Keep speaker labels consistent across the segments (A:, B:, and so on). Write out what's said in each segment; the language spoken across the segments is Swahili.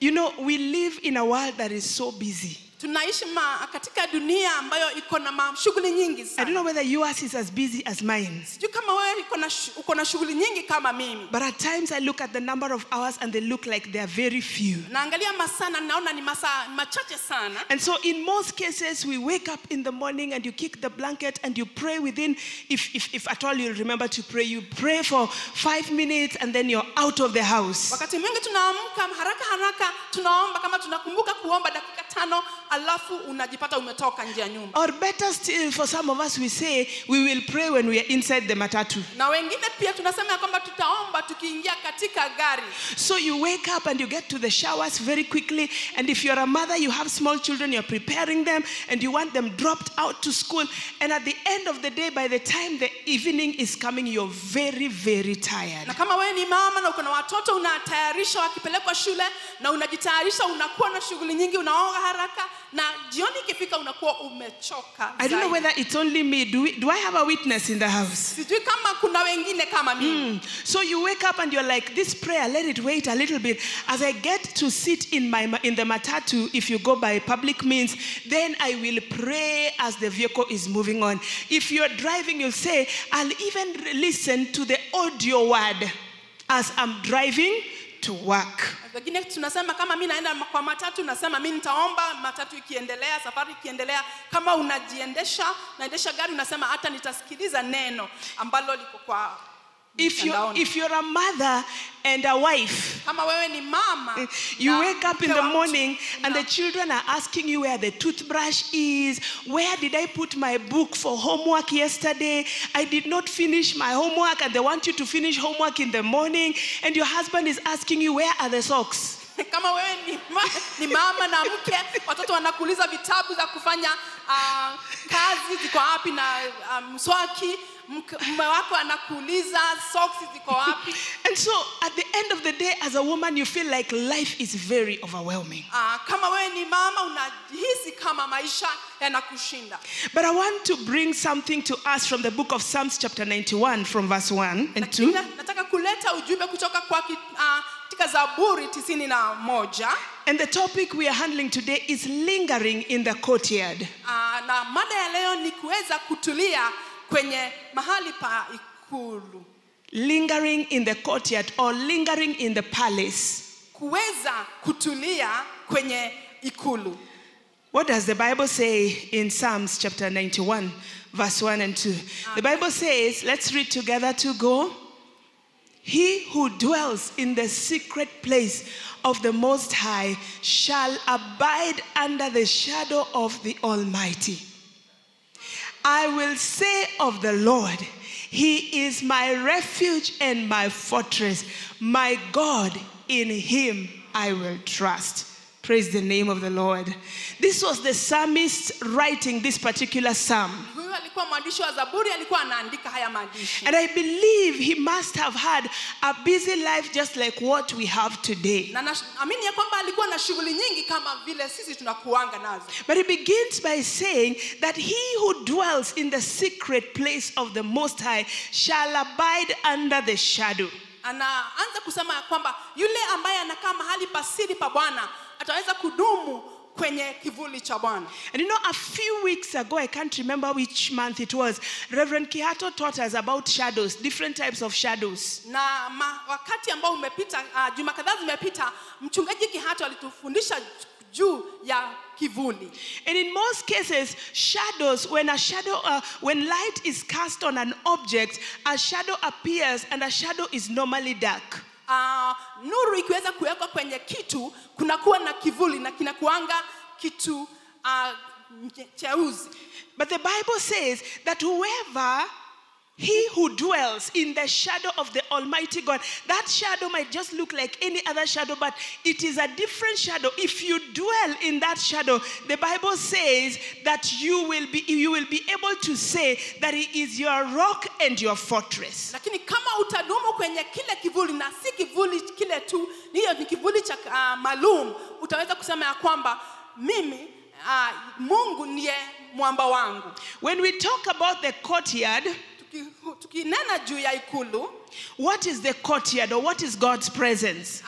A: You know, we live in a world that is so busy.
B: tunaishi ma, katika dunia ambayo iko na ma- shughuli nyingi
A: I don't
B: sana
A: know whether yours is as busy as mine.
B: sijui kama wewe iko na shu- uko na shughuli nyingi kama mimi
A: But at times I look at the number of hours and they look like they are very few.
B: naangalia masaa na naona ni masaa machache sana
A: And so, in most cases, we wake up in the morning and you kick the blanket and you pray within, if, if, if at all you remember to pray, you pray for five minutes and then you're out of the house.
B: wakati mwingi tunaamka haraka haraka tunaomba kama tunakumbuka kuomba dakika tano alafu unajipata umetoka nje ya nyumba
A: Or better still, for some of us, we say we will pray when we are inside the matatu.
B: na wengine pia tunasema ya kwamba tutaomba tukiingia katika gari
A: So you wake up and you get to the showers very quickly. And if you're a mother, you have small children, you're preparing them and you want them dropped out to school. And at the end of the day, by the time the evening is coming, you're very, very tired.
B: na kama wewe ni mama na uko na watoto unatayarisha wakipelekwa shule na unajitayarisha unakuwa na shughuli nyingi unaoga haraka na jioni ikifika unakuwa umechoka
A: I don't know
B: zaidi.
A: whether it's only me. Do, we, do I have a witness in the house?
B: sijui kama kuna wengine kama mimi
A: Mm. So you wake up and you're like, this prayer, let it wait a little bit. As I get to sit in my ma- in the matatu, if you go by public means, then I will pray as the vehicle is moving on. If you're driving, you'll say, I'll even re- listen to the audio word as I'm driving to work.
B: wengine tunasema kama mi naenda kwa matatu nasema mi nitaomba matatu ikiendelea safari ikiendelea kama unajiendesha naendesha gari unasema hata nitasikiliza neno ambalo liko kwa
A: If you're,
B: mtandaoni.
A: if you're a mother and a wife,
B: kama wewe ni mama
A: You
B: na
A: wake up in
B: mke
A: the
B: wa mtu,
A: morning and
B: una-
A: the children are asking you where the toothbrush is. Where did I put my book for homework yesterday? I did not finish my homework and they want you to finish homework in the morning. And your husband is asking you, where are the socks?
B: kama wewe ni, ma, ni mama na mke watoto wanakuuliza vitabu za kufanya uh, kazi ziko wapi na ah, mswaki mke- mume wako anakuuliza soksi ziko wapi
A: And so at the end of the day, as a woman, you feel like life is very overwhelming.
B: uh, kama wewe ni mama unajihisi kama maisha yanakushinda
A: But I want to bring something to us from the book of Psalms, chapter 91, from verse 1 and 2.
B: Lakini nataka kuleta ujumbe kutoka kwa ki- ah, katika zaburi tisini na moja
A: And the topic we are handling today is lingering in the courtyard.
B: Ah, na mada ya leo ni kuweza kutulia kwenye mahali pa ikulu
A: lingering in the courtyard or lingering in the palace.
B: kuweza kutulia kwenye ikulu
A: What does the Bible say in Psalms chapter 91, verse 1 and 2? The Bible says, let's read together to go. He who dwells in the secret place of the Most High shall abide under the shadow of the Almighty. I will say of the Lord, He is my refuge and my fortress. My God, in Him I will trust. Praise the name of the Lord. This was the psalmist writing this particular psalm.
B: huyu alikuwa mwandishi wa zaburi alikuwa anaandika haya maandishi
A: And I believe he must have had a busy life just like what we have today.
B: na naamini ya kwamba alikuwa na shughuli nyingi kama vile sisi tunakuanga nazo
A: But he begins by saying that he who dwells in the secret place of the Most High shall abide under the shadow.
B: anaanza kusema ya kwamba yule ambaye anakaa mahali pasiri pa bwana ataweza kudumu kwenye kivuli cha bwana
A: And you know, a few weeks ago, I can't remember which month it was, Reverend Kihato taught us about shadows, different types of shadows.
B: na ma, wakati ambao umepita uh, juma kadhaa zimepita mchungaji kihato alitufundisha juu ya kivuli
A: And in most cases, shadows, when a shadow, uh, when light is cast on an object, a shadow appears and a shadow is normally dark.
B: uh, nuru ikiweza kuwekwa kwenye kitu kunakuwa na kivuli na kinakuanga kitu uh, cheuzi
A: But the Bible says that whoever he who dwells in the shadow of the Almighty God, that shadow might just look like any other shadow, but it is a different shadow. If you dwell in that shadow, the Bible says that you will be you will be able to say that he is your rock and your fortress.
B: lakini kama utadumu kwenye kile kivuli na si kivuli kile tu hiyo ni kivuli cha uh, maalum utaweza kusema ya kwamba mimi uh, mungu ndiye mwamba wangu
A: When we talk about the courtyard,
B: Tuki- tukinena juu ya ikulu
A: what is the courtyard or what is God's presence?
B: uh,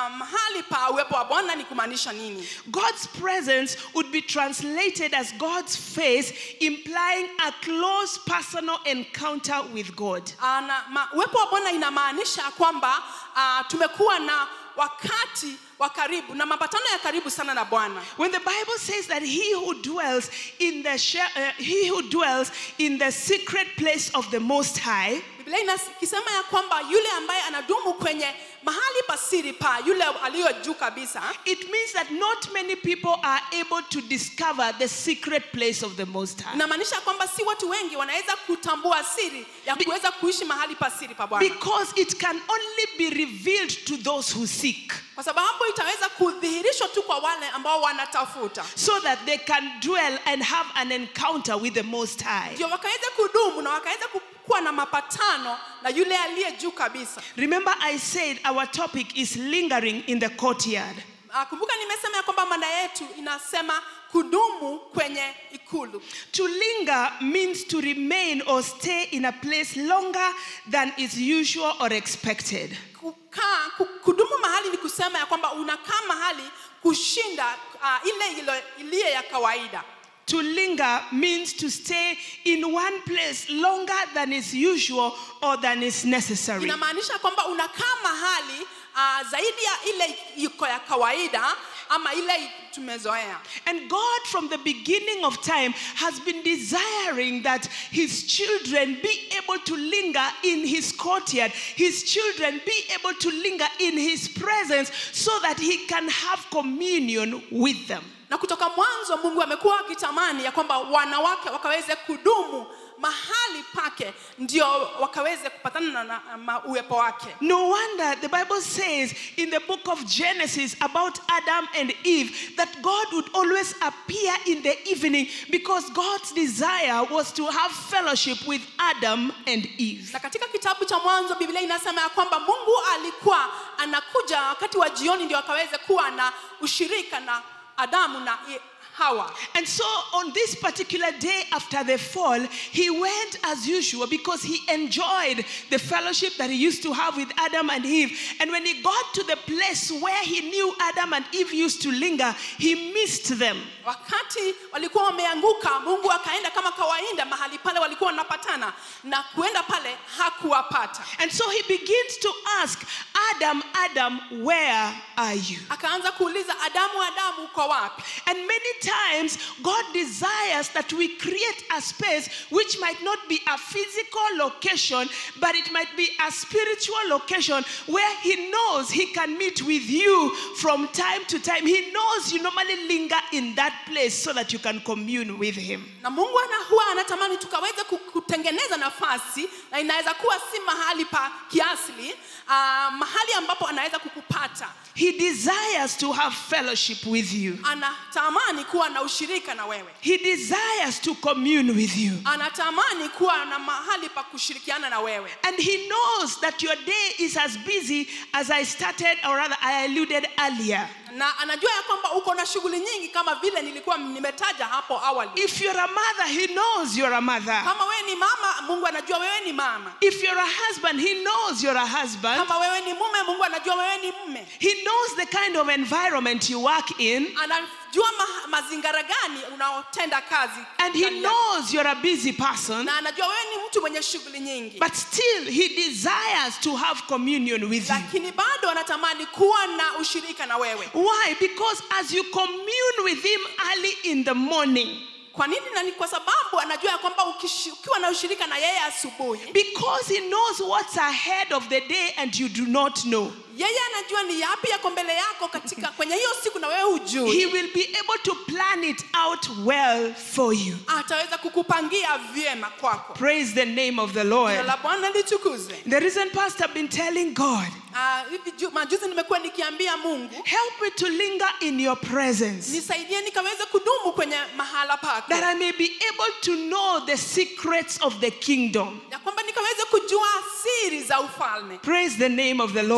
B: uh, mahali pa uwepo wa bwana ni kumaanisha nini
A: God's presence would be translated as God's face, implying a close personal encounter with God.
B: uh, na, ma, uwepo wa bwana inamaanisha kwamba uh, tumekuwa na wakati wa karibu na mapatano ya karibu sana na bwana
A: When the Bible says that he who dwells in the she- uh, he who dwells in the secret place of the Most High,
B: biblia inakisema ya kwamba yule ambaye anadumu kwenye mahali pasiri pa yule aliyo juu kabisa
A: it means that not many people are able to discover the secret place of the Most High.
B: inamaanisha kwamba si watu wengi wanaweza kutambua siri ya kuweza kuishi mahali pasiri pa bwana
A: Because it can only be revealed to those who seek,
B: kwa sababu itaweza kudhihirishwa tu kwa wale ambao wanatafuta
A: so that they can dwell and have an encounter with the Most High.
B: ndio wakaweza kudumu na wakaweza kuwa na mapatano na yule aliye juu kabisa
A: Remember, I said our topic is lingering in the courtyard.
B: Ah, kumbuka nimesema ya kwamba mada yetu inasema kudumu kwenye ikulu
A: To linger means to remain or stay in a place longer than is usual or expected.
B: kukaa ku- kudumu mahali ni kusema ya kwamba unakaa mahali kushinda uh, ile ilo- iliye ya kawaida
A: To linger means to stay in one place longer than is usual or than is necessary.
B: inamaanisha kwamba unakaa mahali uh, zaidi ya ile iko ya kawaida ama ile tumezoea
A: And God, from the beginning of time, has been desiring that His children be able to linger in His courtyard, His children be able to linger in His presence so that He can have communion with them.
B: na kutoka mwanzo mungu amekuwa akitamani ya kwamba wanawake wakaweze kudumu mahali pake ndio wakaweze kupatana na, na ma- uwepo wake
A: No wonder the Bible says in the book of Genesis about Adam and Eve that God would always appear in the evening because God's desire was to have fellowship with Adam and Eve.
B: na katika kitabu cha mwanzo biblia inasema ya kwamba mungu alikuwa anakuja wakati wa jioni ndio akaweze kuwa na ushirika na adamu na i- hawa
A: And so on this particular day after the fall, he went as usual because he enjoyed the fellowship that he used to have with Adam and Eve. And when he got to the place where he knew Adam and Eve used to linger, he missed them.
B: wakati walikuwa wameanguka mungu akaenda kama kawaida mahali pale walikuwa wanapatana na kuenda pale hakuwapata
A: And so he begins to ask, Adam, Adam, where are you?
B: akaanza kuuliza adamu adamu uko wapi
A: And many times, God desires that we create a space which might not be a physical location, but it might be a spiritual location where He knows He can meet with you from time to time. He knows you normally linger in that place so that you can commune with Him.
B: na mungu ana huwa anatamani tukaweze ku- kutengeneza nafasi na inaweza kuwa si mahali pa kiasili uh, mahali ambapo anaweza kukupata
A: He desires to have fellowship with you,
B: anatamani kuwa na ushirika na wewe
A: He desires to commune with you.
B: anatamani kuwa na mahali pa kushirikiana na wewe
A: And he knows that your day is as busy as I started, or rather, I alluded earlier.
B: na anajua ya kwamba uko na shughuli nyingi kama vile nilikuwa nimetaja hapo awali
A: If you're a mother, he knows you're a mother.
B: kama wewe ni mama mungu anajua wewe ni mama
A: If you're a husband, he knows you're a husband.
B: kama wewe ni mume mungu anajua wewe ni mme
A: He knows the kind of environment you work in,
B: anajua ma, mazingara gani unaotenda kazi
A: and he
B: ndani yake.
A: knows you're a busy person.
B: na anajua wewe ni mtu mwenye shughuli nyingi
A: But still, he desires to have communion with you.
B: lakini bado anatamani kuwa na ushirika na wewe
A: Why? Because as you commune with him early in the morning,
B: kwa nini na ni kwa sababu anajua ya kwamba ukishi- ukiwa na ushirika na yeye asubuhi
A: because he knows what's ahead of the day and you do not know.
B: yeye anajua ni yapi yako mbele yako katika kwenye hiyo siku na wewe hujui
A: He will be able to plan it out well for you.
B: ataweza kukupangia vyema kwako
A: Praise the name of the
B: Jina
A: Lord.
B: la bwana litukuzwe
A: The reason Pastor been telling God,
B: Ah, hivi ju- majuzi nimekuwa nikiambia mungu
A: help me to linger in your presence,
B: nisaidie nikaweze kudumu kwenye mahala pako
A: that I may be able to know the secrets of the kingdom.
B: ya kwamba nikaweze kujua siri za ufalme
A: Praise the name of the
B: Jina
A: Lord.
B: la bwana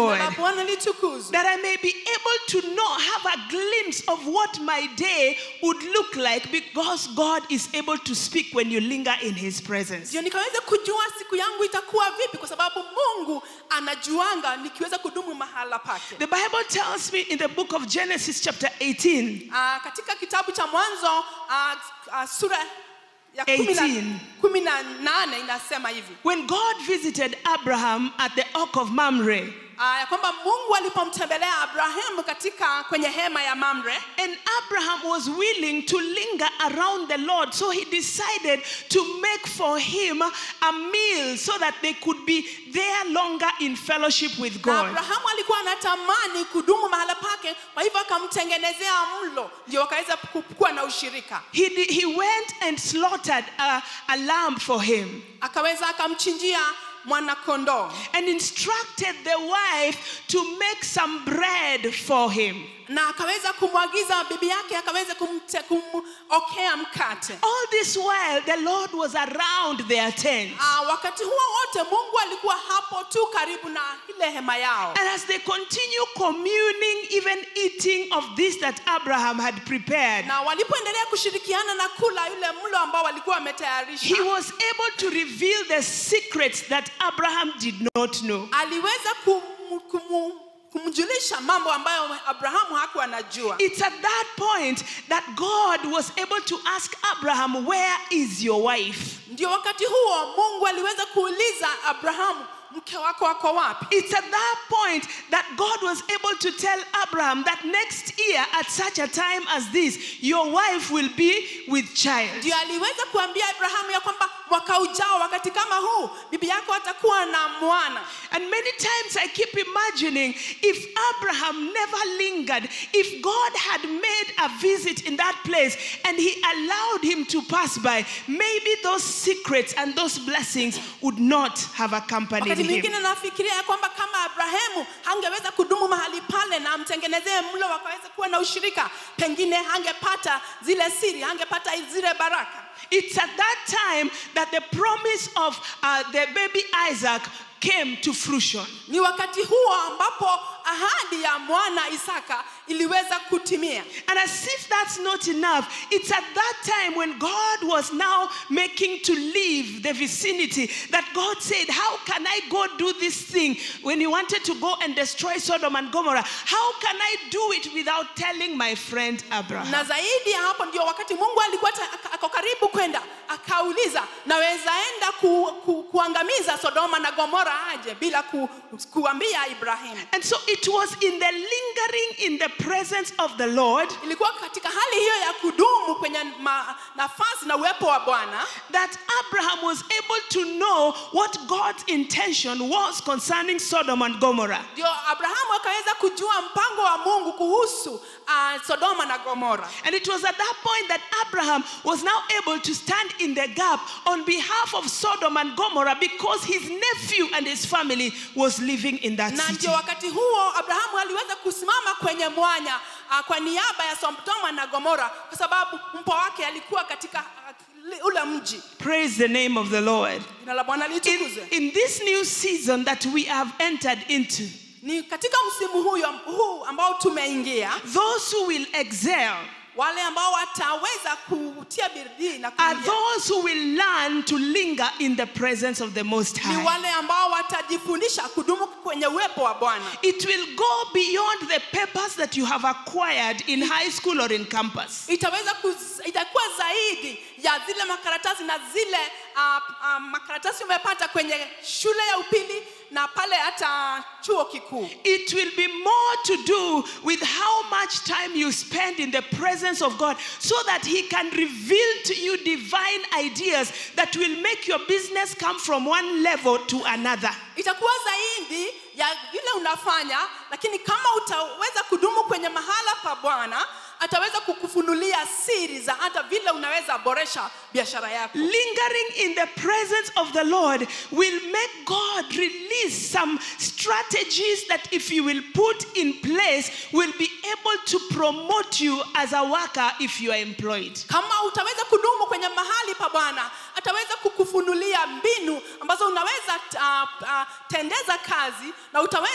B: bwana litukuzwe
A: that I may be able to know, have a glimpse of what my day would look like because God is able to speak when you linger in His presence.
B: ndio nikaweze kujua siku yangu itakuwa vipi kwa sababu mungu anajuanga nikiweza kudumu mahala pake
A: The Bible tells me in the book of Genesis, chapter 18,
B: Ah, katika kitabu cha mwanzo ah, ah, sura ya kumi na-
A: 18.
B: kumi na nane inasema hivi
A: when God visited Abraham at the Oak of Mamre,
B: ah, ya kwamba mungu alipomtembelea abrahamu katika kwenye hema ya mamre
A: and Abraham was willing to linger around the Lord, so he decided to make for him a meal so that they could be there longer in fellowship with
B: na
A: God.
B: abrahamu alikuwa anatamani kudumu mahala pake kwa hivyo akamtengenezea mlo ndio wakaweza ku- kuwa na ushirika
A: He, di- he went and slaughtered a, a lamb for him
B: akaweza akamchinjia mwanakondoo
A: and instructed the wife to make some bread for him.
B: na akaweza kumwagiza bibi yake akaweza kumte- kumokea mkate
A: All this while, the Lord was around their tent.
B: Ah, wakati huo wote mungu alikuwa hapo tu karibu na ile hema yao
A: And as they continue communing, even eating of this that Abraham had prepared,
B: na walipoendelea kushirikiana na kula yule mlo ambao walikuwa wametayarisha
A: he was able to reveal the secrets that Abraham did not know.
B: aliweza kum, kum, kumjulisha mambo ambayo abrahamu hakuwa anajua
A: It's at that point that God was able to ask Abraham, Where is your wife?
B: ndio wakati huo mungu aliweza kuuliza abrahamu mke wako wako wapi
A: It's at that point that God was able to tell Abraham that next year, at such a time as this, your wife will be with child.
B: ndio aliweza kuambia abrahamu ya kwamba mwaka ujao wakati kama huu bibi yako atakuwa na mwana
A: And many times I keep imagining if Abraham never lingered, if God had made a visit in that place and he allowed him to pass by, maybe those secrets and those blessings would not have accompanied
B: wakati
A: him.
B: mwingine nafikiria ya kwamba kama abrahamu hangeweza kudumu mahali pale na amtengenezee mlo wakaweza kuwa na ushirika pengine hangepata zile siri hangepata zile baraka
A: It's at that time that the promise of uh, the baby Isaac came to fruition.
B: ni wakati huo ambapo ahadi ya mwana isaka iliweza kutimia
A: And as if that's not enough, it's at that time when God was now making to leave the vicinity that God said, How can I go do this thing when he wanted to go and destroy Sodom and Gomorrah? How can I do it without telling my friend Abraham?
B: na zaidi ya hapo ndio wakati mungu alikuwa ta- aka- ako karibu kwenda akauliza naweza enda ku, ku, kuangamiza sodoma na gomora aje bila ku, kuambia ibrahimu
A: And so it was in the lingering in the presence of the Lord
B: ilikuwa katika hali hiyo ya kudumu kwenye ma, nafasi na uwepo wa bwana
A: that Abraham was able to know what God's intention was concerning Sodom and Gomorrah.
B: ndio abrahamu akaweza kujua mpango wa mungu kuhusu uh, sodoma na gomora
A: And it was at that point that Abraham was now able to stand in the gap on behalf of Sodom and Gomorrah because his nephew and his family was living in that
B: na
A: city.
B: ndio wakati huo abrahamu aliweza kusimama kwenye mwanya uh, kwa niaba ya sodoma na gomora kwa sababu mpwa wake alikuwa katika uh, li- ule mji
A: Praise the name of the Lord.
B: jina la bwana
A: In,
B: litukuzwe
A: in this new season that we have entered into,
B: ni katika msimu huyo huu ambao tumeingia
A: those who will excel
B: wale ambao wataweza kutia bidii na
A: are
B: kuingia
A: those who will learn to linger in the presence of the Most
B: ni
A: High.
B: wale ambao watajifundisha kudumu kwenye uwepo wa bwana
A: It will go beyond the papers that you have acquired in high school or in campus.
B: itaweza kuz, itakuwa zaidi ya zile makaratasi na zile uh, uh, makaratasi umepata kwenye shule ya upili na pale hata chuo kikuu
A: It will be more to do with how much time you spend in the presence of God so that He can reveal to you divine ideas that will make your business come from one level to another.
B: itakuwa zaidi ya vile unafanya lakini kama utaweza kudumu kwenye mahala pa bwana ataweza kukufunulia siri za hata vile unaweza boresha biashara yako
A: Lingering in the presence of the Lord will make God release some strategies that, if you will put in place, will be able to promote you as a worker if you are employed.
B: kama utaweza kudumu kwenye mahali pa bwana ataweza kukufunulia mbinu ambazo unaweza uh, uh, tendeza kazi na utaweza kupandishwa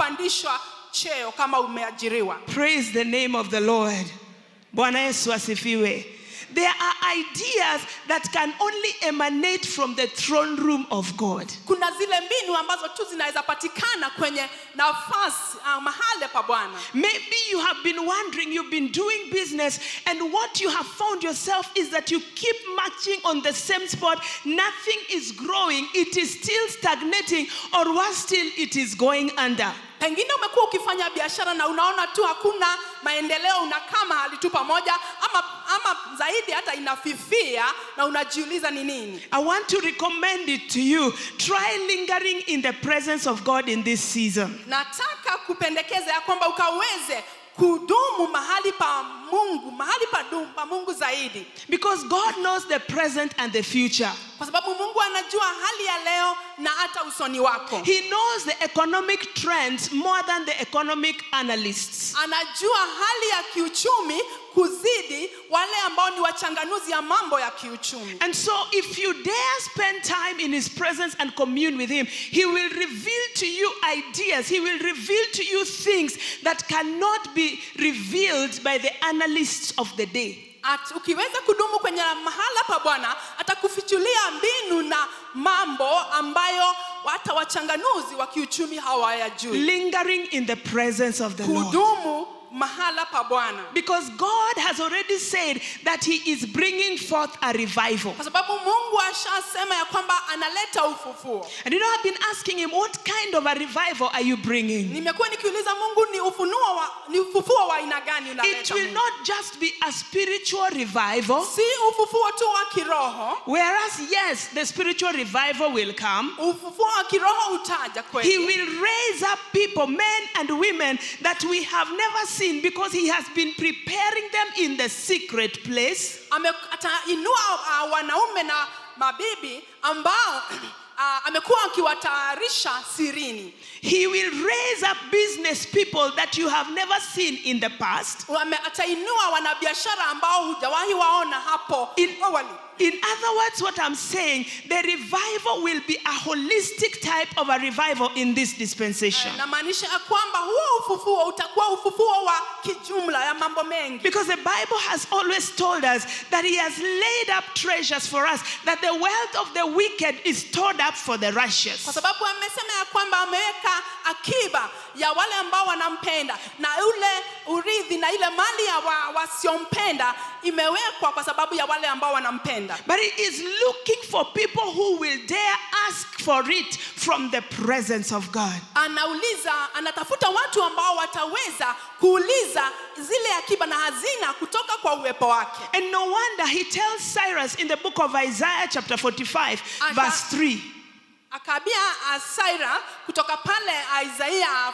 B: kupandishwa cheo kama umeajiriwa
A: Praise the name of the Lord. Bwana Yesu asifiwe. There are ideas that can only emanate from the throne room of God.
B: kuna zile mbinu ambazo tu zinaweza patikana kwenye nafasi uh, mahali pa bwana
A: Maybe you have been wondering, you've been doing business, and what you have found yourself is that you keep marching on the same spot. Nothing is growing, it is still stagnating, or worse still, it is going under.
B: pengine umekuwa ukifanya biashara na unaona tu hakuna maendeleo unakaa mahali tu pamoja ama, ama zaidi hata inafifia na unajiuliza ni nini
A: I want to recommend it to you. Try lingering in the presence of God in this season.
B: nataka kupendekeza ya kwamba ukaweze kudumu mahali pa mungu mahali pa, dumu, pa mungu zaidi
A: Because God knows the present and the future.
B: kwa sababu mungu anajua hali ya leo na hata usoni wako
A: He knows the economic trends more than the economic analysts.
B: anajua hali ya kiuchumi kuzidi wale ambao ni wachanganuzi ya mambo ya kiuchumi
A: And so, if you dare spend time in His presence and commune with Him, He will reveal to you ideas. He will reveal to you things that cannot be revealed by the analysts of the day.
B: At, ukiweza kudumu kwenye mahala pa bwana atakufichulia mbinu na mambo ambayo hata wachanganuzi wa kiuchumi hawayajui
A: Lingering in the presence of the Lord.
B: kudumu mahala pa bwana
A: Because God has already said that He is bringing forth a revival.
B: kwa sababu mungu ashasema ya kwamba analeta ufufuo
A: And you know, I've been asking Him, what kind of a revival are you bringing?
B: nimekuwa nikiuliza mungu ni ufunuo wa, ni ufufuo wa aina gani
A: It
B: unaleta
A: will
B: Mungu?
A: not just be a spiritual revival.
B: si ufufuo tu wa kiroho
A: Whereas, yes, the spiritual revival will come.
B: ufufuo wa kiroho utaja
A: He
B: kweli
A: will raise up people, men and women, that we have never seen because He has been preparing them in the secret place.
B: Ame- atainua uh, wanaume na mabibi ambao uh, amekuwa akiwatayarisha sirini
A: He will raise up business people that you have never seen in the past.
B: Ame- atainua wanabiashara ambao hujawahi waona hapo
A: In-
B: awali
A: In other words, what I'm saying, the revival will be a holistic type of a revival in this dispensation.
B: namaanisha ya kwamba huo ufufuo utakuwa ufufuo wa kijumla ya mambo mengi
A: Because the Bible has always told us that He has laid up treasures for us, that the wealth of the wicked is stored up for the
B: kwa
A: righteous.
B: sababu amesema ya kwamba ameweka akiba ya wale ambao wanampenda na ule urithi na ile mali ya wa, wasiompenda imewekwa kwa sababu ya wale ambao wanampenda
A: But He is looking for people who will dare ask for it from the presence of God.
B: anauliza anatafuta watu ambao wataweza kuuliza zile akiba na hazina kutoka kwa uwepo wake
A: And no wonder He tells Cyrus in the book of Isaiah, chapter 45,
B: Aka-
A: verse 3.
B: akaambia asaira kutoka pale isaia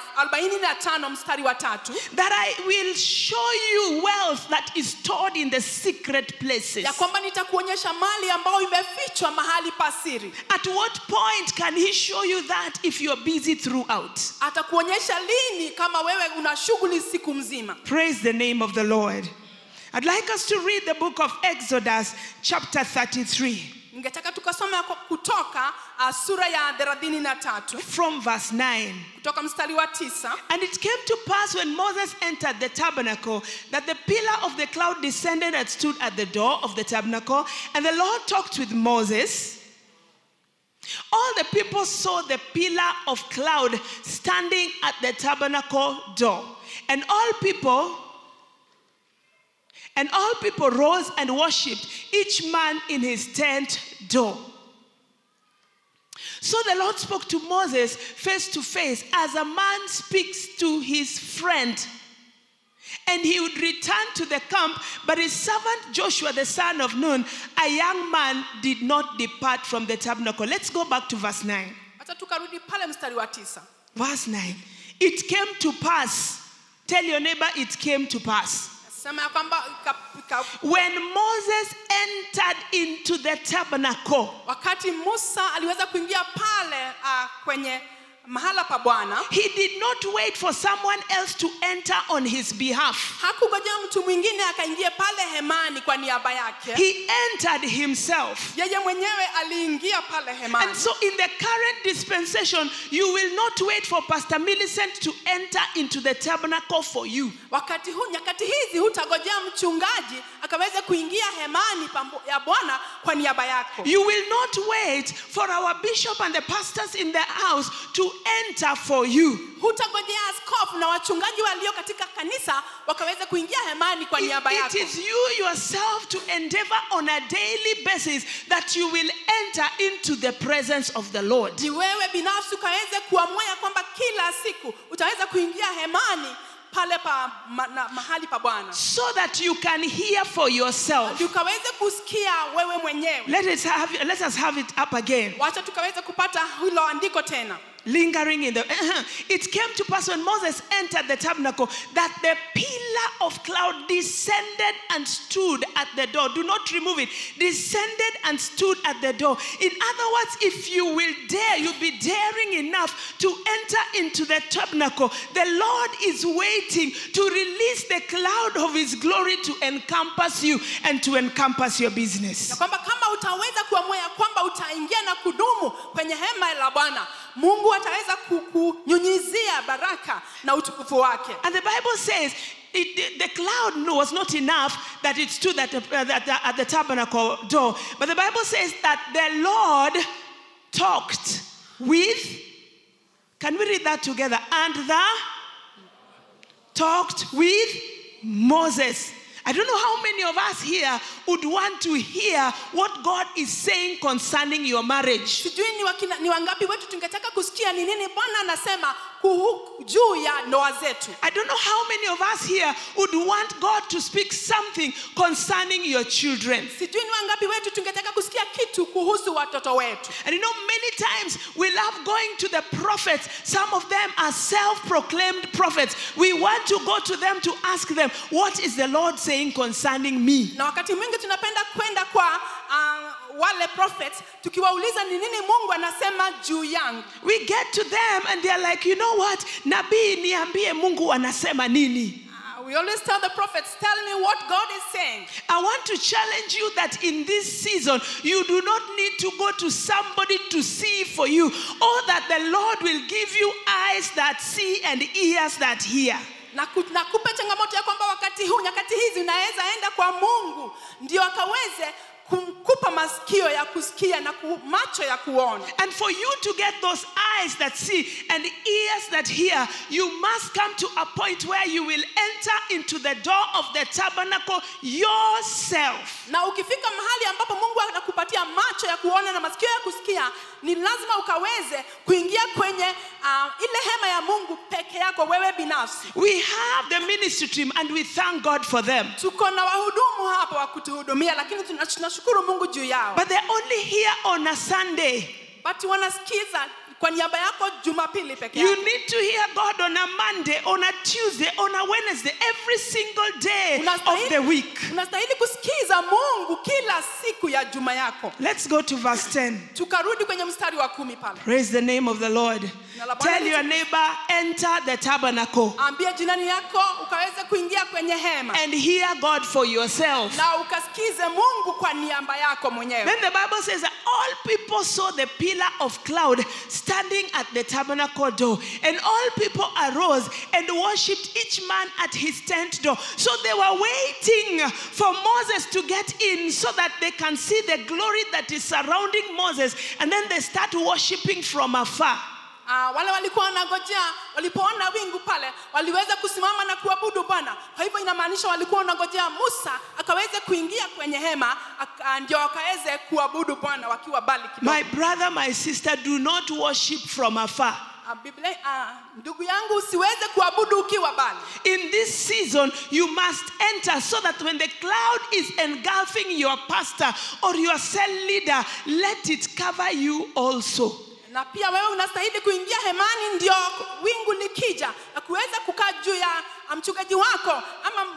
B: 45 mstari wa tatu
A: that I will show you wealth that is stored in the secret places.
B: ya kwamba nitakuonyesha mali ambayo imefichwa mahali pa siri
A: At what point can he show you that if you're busy throughout?
B: atakuonyesha lini kama wewe una shughuli siku mzima
A: Praise the name of the Lord. I'd like us to read the book of Exodus, chapter 33,
B: ningetaka tukasoma kwa- kutoka uh, sura ya thelathini na tatu
A: from verse 9.
B: kutoka mstari wa tisa
A: And it came to pass when Moses entered the tabernacle that the pillar of the cloud descended and stood at the door of the tabernacle. And the Lord talked with Moses. All the people saw the pillar of cloud standing at the tabernacle door. And all people and all people rose and worshipped, each man in his tent door. So the Lord spoke to Moses face to face as a man speaks to his friend. And he would return to the camp, but his servant Joshua, the son of Nun, a young man, did not depart from the tabernacle. Let's go back to verse 9.
B: hata tukarudi pale mstari wa tisa
A: Verse 9. It came to pass. Tell your neighbor, it came to pass.
B: sema ya kwamba ika- ika-
A: When Moses entered into the tabernacle,
B: wakati musa aliweza kuingia pale uh, kwenye mahala pa bwana
A: he did not wait for someone else to enter on his behalf.
B: hakungojea mtu mwingine akaingie pale hemani kwa niaba yake
A: He entered himself.
B: yeye mwenyewe aliingia pale hemani
A: And so, in the current dispensation, you will not wait for Pastor Millicent to enter into the tabernacle for you.
B: wakati huu nyakati hizi hutagojea mchungaji akaweze kuingia hemani pambo- ya bwana kwa niaba yako
A: You will not wait for our bishop and the pastors in the house to enter for you.
B: hutagojea askofu na wachungaji walio katika kanisa wakaweze kuingia hemani kwa
A: It-
B: niaba
A: it
B: yako
A: is you yourself to endeavor on a daily basis that you will enter into the presence of the Lord.
B: ni wewe binafsi ukaweze kuamua ya kwamba kila siku utaweza kuingia hemani pale pa ma, na, mahali pa bwana
A: So that you can hear for yourself.
B: Ndio ukaweze kusikia wewe mwenyewe
A: Let us have, let us have it up again.
B: wacha tukaweze kupata hilo andiko tena
A: lingering in the it came to pass when moses entered the tabernacle that the pillar of cloud descended and stood at the door do not remove it descended and stood at the door in other words if you will dare you'll be daring enough to enter into the tabernacle the lord is waiting to release the cloud of his glory to encompass you and to encompass your
B: ya
A: business
B: kwamba kama utaweza kuamua ya kwamba utaingia na kudumu kwenye hema la bwana mungu ataweza kukunyunyizia baraka na utukufu wake
A: And the Bible says it, the, the cloud was not enough that it stood at the, at, the, at the tabernacle door. But the Bible says that the Lord talked with, can we read that together? And the talked with Moses. I don't know how many of us here would want to hear what God is saying concerning your marriage.
B: sijui ni, wakina, ni wangapi wetu tungetaka kusikia ni nini bwana anasema kuhu, juu ya ndoa zetu
A: I don't know how many of us here would want God to speak something concerning your children.
B: sijui ni wangapi wetu tungetaka kusikia kitu kuhusu watoto wetu
A: And you know, many times we love going to the prophets. Some of them are self proclaimed prophets. We want to go to them to ask them, What is the Lord saying concerning me?
B: na wakati mwingi tunapenda kwenda kwa uh, wale prophets tukiwauliza ni nini mungu anasema juu yangu
A: We get to them and they're like, You know what? Nabii niambie Mungu anasema nini?
B: Uh, we always tell the prophets tell me what god is saying
A: I want to challenge you that in this season, you do not need to go to somebody to see for you, or that the Lord will give you eyes that see and ears that hear.
B: na ku- nakupa changamoto ya kwamba wakati huu nyakati hizi unaweza enda kwa mungu ndio akaweze kumkupa masikio ya kusikia na ku, macho ya kuona
A: And for you to get those eyes that see and ears that hear, you must come to a point where you will enter into the door of the tabernacle yourself.
B: na ukifika mahali ambapo mungu anakupatia macho ya kuona na masikio ya kusikia ni lazima ukaweze kuingia kwenye uh, ile hema ya mungu peke yako wewe binafsi
A: We have the ministry team and we thank God for them.
B: tuko na wahudumu hapa wa kutuhudumia lakini tuna- tunashukuru mungu juu yao
A: But they're only here on a Sunday.
B: but wanasikiza kwa niaba yako jumapili peke
A: You
B: yako
A: need to hear God on a Monday, on a Tuesday, on a Wednesday, every single day of the week.
B: unastahili kusikiza mungu kila siku ya juma yako
A: Let's go to verse 10.
B: tukarudi kwenye mstari wa kumi pale
A: Praise the name of the Lord.
B: Na la Bwana
A: Tell your
B: litu-
A: neighbor, enter the tabernacle
B: ambia jirani yako ukaweze kuingia kwenye hema
A: and hear God for yourself.
B: na ukasikize mungu kwa niaba yako mwenyewe
A: Then the Bible says that all people saw the pillar of cloud standing at the tabernacle door, and all people arose and worshipped each man at his tent door. So they were waiting for Moses to get in so that they can see the glory that is surrounding Moses, and then they start worshiping from afar.
B: Ah, wale walikuwa wanangojea walipoona wingu pale waliweza kusimama na kuabudu bwana kwa hivyo inamaanisha walikuwa wanangojea musa akaweze kuingia kwenye hema aka- ndio wakaweze kuabudu bwana wakiwa bali kidogo
A: My brother, my sister, do not worship from afar.
B: Ah, Biblia, ah, ndugu yangu usiweze kuabudu ukiwa bali
A: In this season, you must enter so that when the cloud is engulfing your pastor or your cell leader, let it cover you also.
B: na pia wewe unastahili kuingia hemani ndio wingu likija na kuweza kukaa juu ya ah, mchungaji wako ama ah,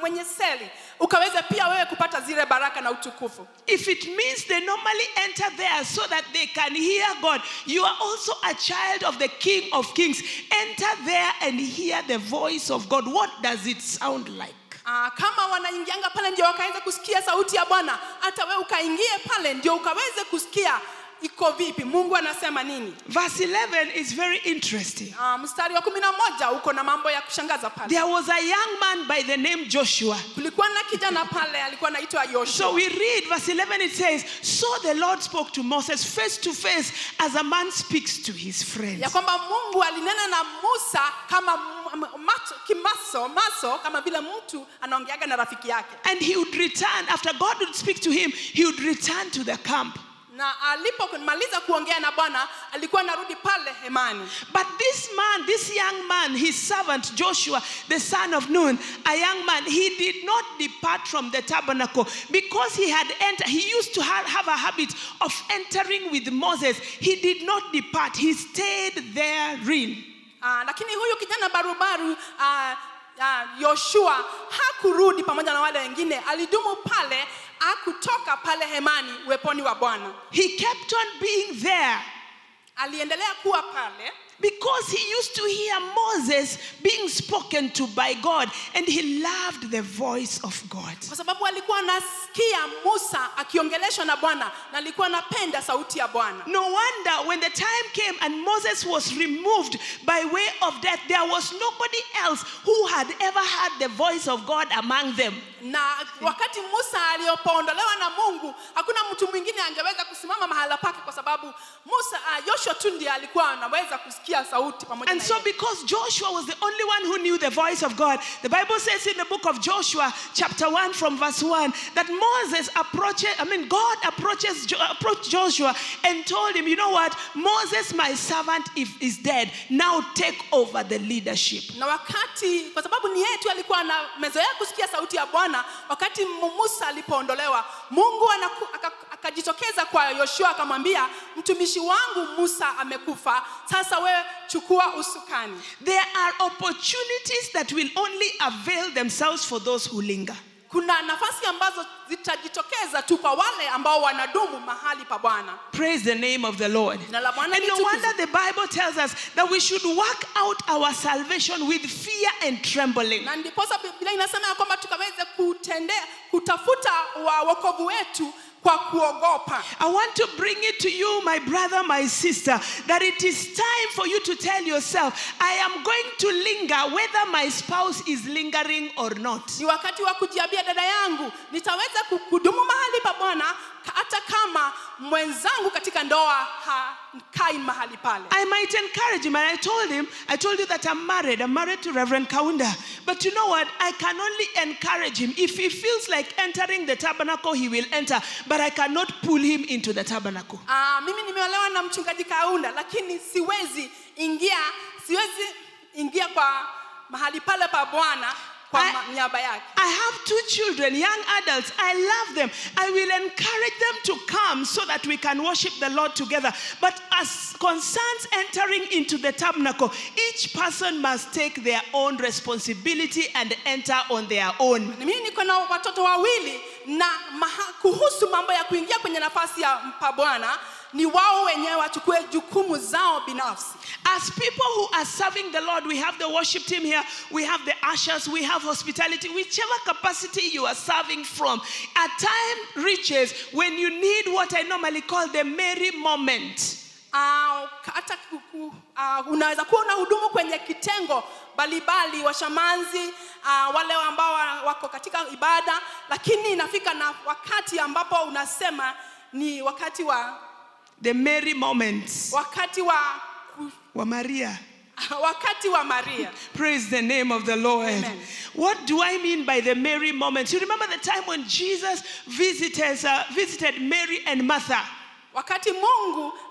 B: kwenye seli ukaweze pia wewe kupata zile baraka na utukufu
A: If it means they normally enter there so that they can hear God, you are also a child of the King of Kings. Enter there and hear the voice of God. What does it sound like?
B: Aa, kama wanaingianga pale ndio wakaweze kusikia sauti ya bwana hata wewe ukaingie pale ndio ukaweze kusikia iko vipi mungu anasema nini
A: Verse 11 is very interesting.
B: Aa, mstari wa kumi na moja uko na mambo ya kushangaza pale
A: There was a young man by the name Joshua.
B: kulikuwa na kijana pale alikuwa anaitwa
A: So
B: yoshua
A: we read verse 11, it says, So the Lord spoke to Moses face to face as a man speaks to his friend.
B: ya kwamba mungu alinena na musa kama m- m- macho, kimaso maso kama vile mtu anaongeaga na rafiki yake
A: And he would return, after God would speak to him, he would return to the camp.
B: na alipomaliza kuongea na bwana alikuwa anarudi pale hemani
A: But this man, this young man, his servant Joshua, the son of Nun, a young man, he did not depart from the tabernacle because he had entered. He used to ha- have a habit of entering with Moses. He did not depart, he stayed therein.
B: Ah, lakini huyu kijana barubaru ah, ah, yoshua hakurudi pamoja na wale wengine alidumu pale akutoka pale hemani uweponi wa bwana
A: He kept on being there
B: aliendelea kuwa pale
A: because he used to hear Moses being spoken to by God and he loved the voice of God.
B: kwa sababu alikuwa anasikia musa akiongeleshwa na bwana na alikuwa anapenda sauti ya bwana
A: No wonder when the time came and Moses was removed by way of death, there was nobody else who had ever heard the voice of God among them.
B: na wakati musa aliyopoondolewa na mungu hakuna mtu mwingine angeweza kusimama mahala pake kwa sababu musa uh, yoshua tu ndiye alikuwa anaweza kusikia sauti pamoja
A: And
B: na
A: so,
B: yeye.
A: because Joshua was the only one who knew the voice of God, the Bible says in the book of Joshua, chapter 1, from verse 1, that Moses approaches, I mean, God approaches, Jo- approached Joshua and told him, You know what? Moses, my servant, if, is dead. Now take over the leadership.
B: na wakati kwa sababu ni yeye tu alikuwa amezoea kusikia sauti ya bwana wakati Mu- musa alipoondolewa mungu anaku- aka- akajitokeza kwa yoshua akamwambia mtumishi wangu musa amekufa sasa wewe chukua usukani
A: There are opportunities that will only avail themselves for those who linger.
B: kuna nafasi ambazo zitajitokeza tu kwa wale ambao wanadumu mahali pa bwana
A: Praise the name of the Lord.
B: Jina la Bwana
A: And no
B: litukuzwe.
A: wonder the Bible tells us that we should work out our salvation with fear and trembling.
B: na ndiposa biblia inasema ya kwamba tukaweze kutendea kutafuta wa wokovu wetu kwa kuogopa
A: I want to bring it to you, my brother, my sister, that it is time for you to tell yourself, I am going to linger whether my spouse is lingering or not.
B: ni wakati wa kujiambia dada yangu nitaweza ku- kudumu mahali pa bwana ka- hata kama mwenzangu katika ndoa hakai mahali pale
A: I might encourage him, and I told him, I told you that I'm married. I'm married to Reverend Kaunda. But you know what? I can only encourage him. If he feels like entering the tabernacle, he will enter. But I cannot pull him into the tabernacle.
B: Ah, mimi nimeolewa na mchungaji kaunda lakini siwezi ingia siwezi ingia kwa mahali pale pa bwana kwa
A: I-
B: ma- niaba yake
A: I have two children, young adults. I love them. I will encourage them to come so that we can worship the Lord together. But as concerns entering into the tabernacle, each person must take their own responsibility and enter on their own.
B: Na mimi niko na watoto wawili na maha, kuhusu mambo ya kuingia kwenye nafasi ya pa bwana ni wao wenyewe wachukue jukumu zao binafsi
A: As people who are serving the Lord, we have the worship team here, we have the ushers, we have hospitality, whichever capacity you are serving from. A time reaches when you need what I normally call the merry moment.
B: Ah, hata ku- ku- ah, unaweza kuwa unahudumu kwenye kitengo mbalimbali washamanzi uh, wale ambao wa- wako katika ibada lakini inafika na wakati ambapo unasema ni wakati wa
A: The merry moments.
B: wakati wa ku-
A: Wa Maria.
B: wakati wa maria
A: Praise the name of the Lord.
B: Amen.
A: What do I mean by the merry moments? You remember the time when Jesus visited, uh, visited Mary and Martha?
B: wakati mungu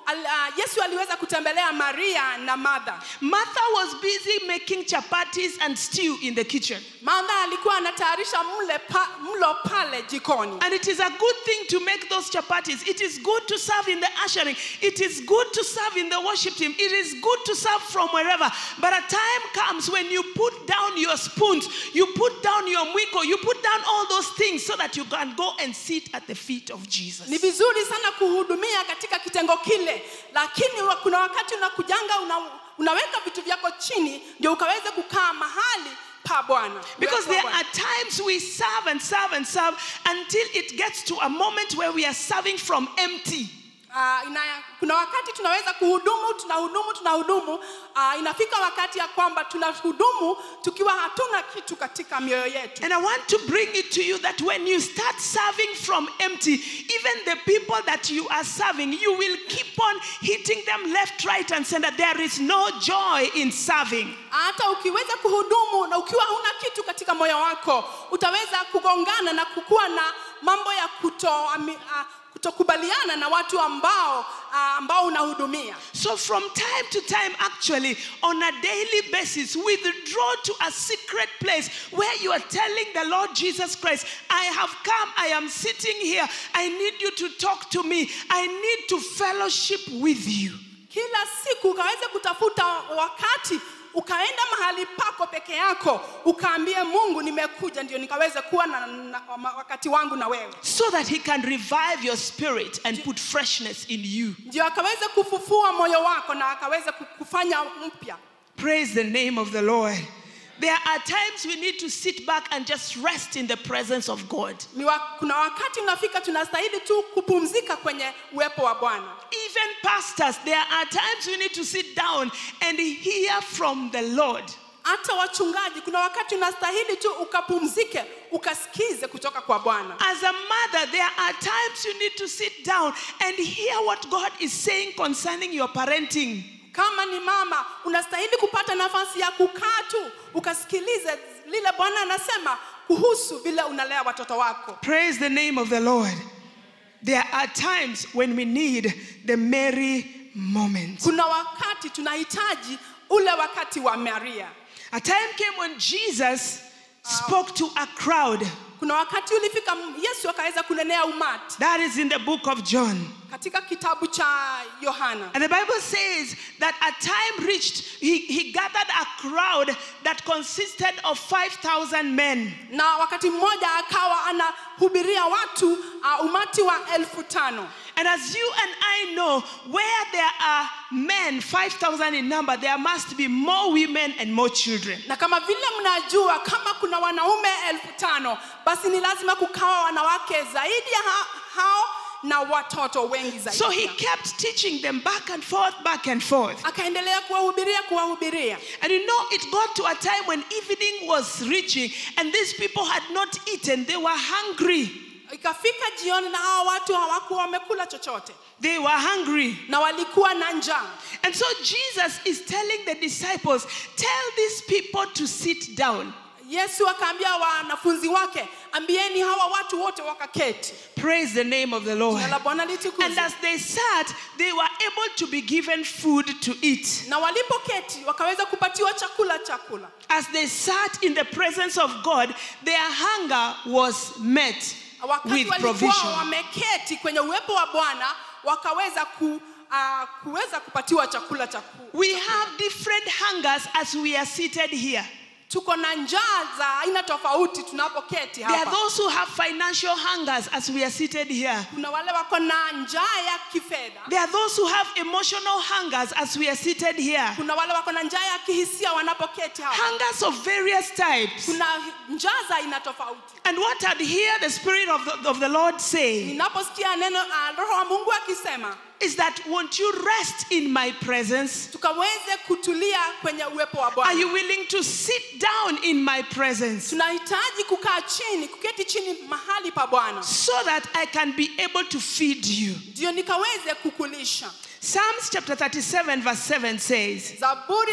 B: al, uh, yesu aliweza kutembelea maria na martha
A: Martha was busy making chapatis and stew in the kitchen.
B: martha alikuwa anatayarisha mle pa, mlo pale jikoni
A: And it is a good thing to make those chapatis. It is good to serve in the ushering. It is good to serve in the worship team. It is good to serve from wherever. But a time comes when you put down your spoons, you put down your mwiko, you put down all those things so that you can go and sit at the feet of Jesus.
B: ni vizuri sana kuhudumia katika kitengo kile lakini wa- kuna wakati unakujanga una, unaweka vitu vyako chini ndio ukaweze kukaa mahali pa bwana
A: Because
B: Uwepo wa
A: there
B: Bwana.
A: are times we serve and serve and serve until it gets to a moment where we are serving from empty.
B: Ah, ina, kuna wakati tunaweza kuhudumu tunahudumu tunahudumu uh, inafika wakati ya kwamba tunahudumu tukiwa hatuna kitu katika mioyo yetu
A: And I want to bring it to you that when you start serving from empty, even the people that you are serving, you will keep on hitting them left, right, and center. There is no joy in serving.
B: hata ukiweza kuhudumu na ukiwa huna kitu katika moyo wako utaweza kugongana na kukuwa na mambo ya kuto, ami- ah, kutokubaliana na watu ambao ah, ambao unahudumia
A: So, from time to time, actually, on a daily basis, withdraw to a secret place where you are telling the Lord Jesus Christ, I have come, I am sitting here, I need you to talk to me, I need to fellowship with you.
B: kila siku ukaweze kutafuta wakati ukaenda mahali pako peke yako ukaambie mungu nimekuja ndio nikaweze kuwa na, na, na wakati wangu na wewe
A: so that he can revive your spirit and put freshness in you.
B: ndio akaweze kufufua moyo wako na akaweze ku- kufanya mpya
A: Praise the name of the Lord. There are times we need to sit back and just rest in the presence of God.
B: Ni wa, kuna wakati unafika tunastahili tu kupumzika kwenye uwepo wa bwana
A: Even pastors, there are times we need to sit down and hear from the Lord.
B: hata wachungaji kuna wakati unastahili tu ukapumzike ukasikize kutoka kwa bwana
A: As a mother, there are times you need to sit down and hear what God is saying concerning your parenting.
B: kama ni mama unastahili kupata nafasi ya kukaa tu ukasikilize lile bwana anasema kuhusu vile unalea watoto wako
A: Praise the name of the Lord. There are times when we need the merry moment.
B: kuna wakati tunahitaji ule wakati wa maria
A: A time came when Jesus spoke to a crowd.
B: kuna wakati ulifika yesu akaweza kunenea umati
A: That is in the book of John.
B: katika kitabu cha yohana
A: And the Bible says that a time reached, he, he gathered a crowd that consisted of 5,000 men.
B: na wakati mmoja akawa anahubiria watu uh, umati wa elfu tano
A: And as you and I know, where there are men, 5,000 in number, there must be more women and more children.
B: na kama vile mnajua kama kuna wanaume elfu tano basi ni lazima kukawa wanawake zaidi ya ha- hao na watoto wengi zaidi
A: So he kept teaching them back and forth, back and forth.
B: akaendelea kuwahubiria kuwahubiria
A: And you know, it got to a time when evening was reaching and these people had not eaten, they were hungry.
B: ikafika jioni na hawa watu hawakuwa wamekula chochote
A: They were hungry.
B: na walikuwa na njaa
A: And so Jesus is telling the disciples, Tell these people to sit down.
B: yesu akaambia wanafunzi wake ambieni hawa watu wote wakaketi
A: Praise the name of the Lord.
B: jina la bwana
A: And
B: litukuzwe
A: as they sat, they were able to be given food to eat.
B: na walipoketi wakaweza kupatiwa chakula chakula
A: As they sat in the presence of God, their hunger was met
B: wakati
A: with
B: walikuwa
A: provision.
B: wameketi kwenye uwepo wa bwana wakaweza ku, uh, kuweza kupatiwa chakula cha ku-
A: We have different hungers as we are seated here.
B: tuko na njaa za aina tofauti tunapoketi
A: There are
B: hapa
A: those who have financial hungers as we are seated here.
B: kuna wale wako na njaa ya kifedha
A: There are those who have emotional hungers as we are seated here.
B: kuna wale wako na njaa ya kihisia wanapoketi hapa
A: Hungers of various types.
B: kuna njaa za aina tofauti
A: And what I'd hear the Spirit of the, of the Lord say
B: ninaposikia neno uh, roho wa mungu akisema
A: is that won't you rest in my presence?
B: tukaweze kutulia kwenye uwepo wa
A: Are
B: bwana
A: you willing to sit down in my presence
B: tunahitaji kukaa chini kuketi chini mahali pa bwana
A: so that I can be able to feed you?
B: ndio nikaweze kukulisha
A: Psalms chapter 37, verse 7 says,
B: zaburi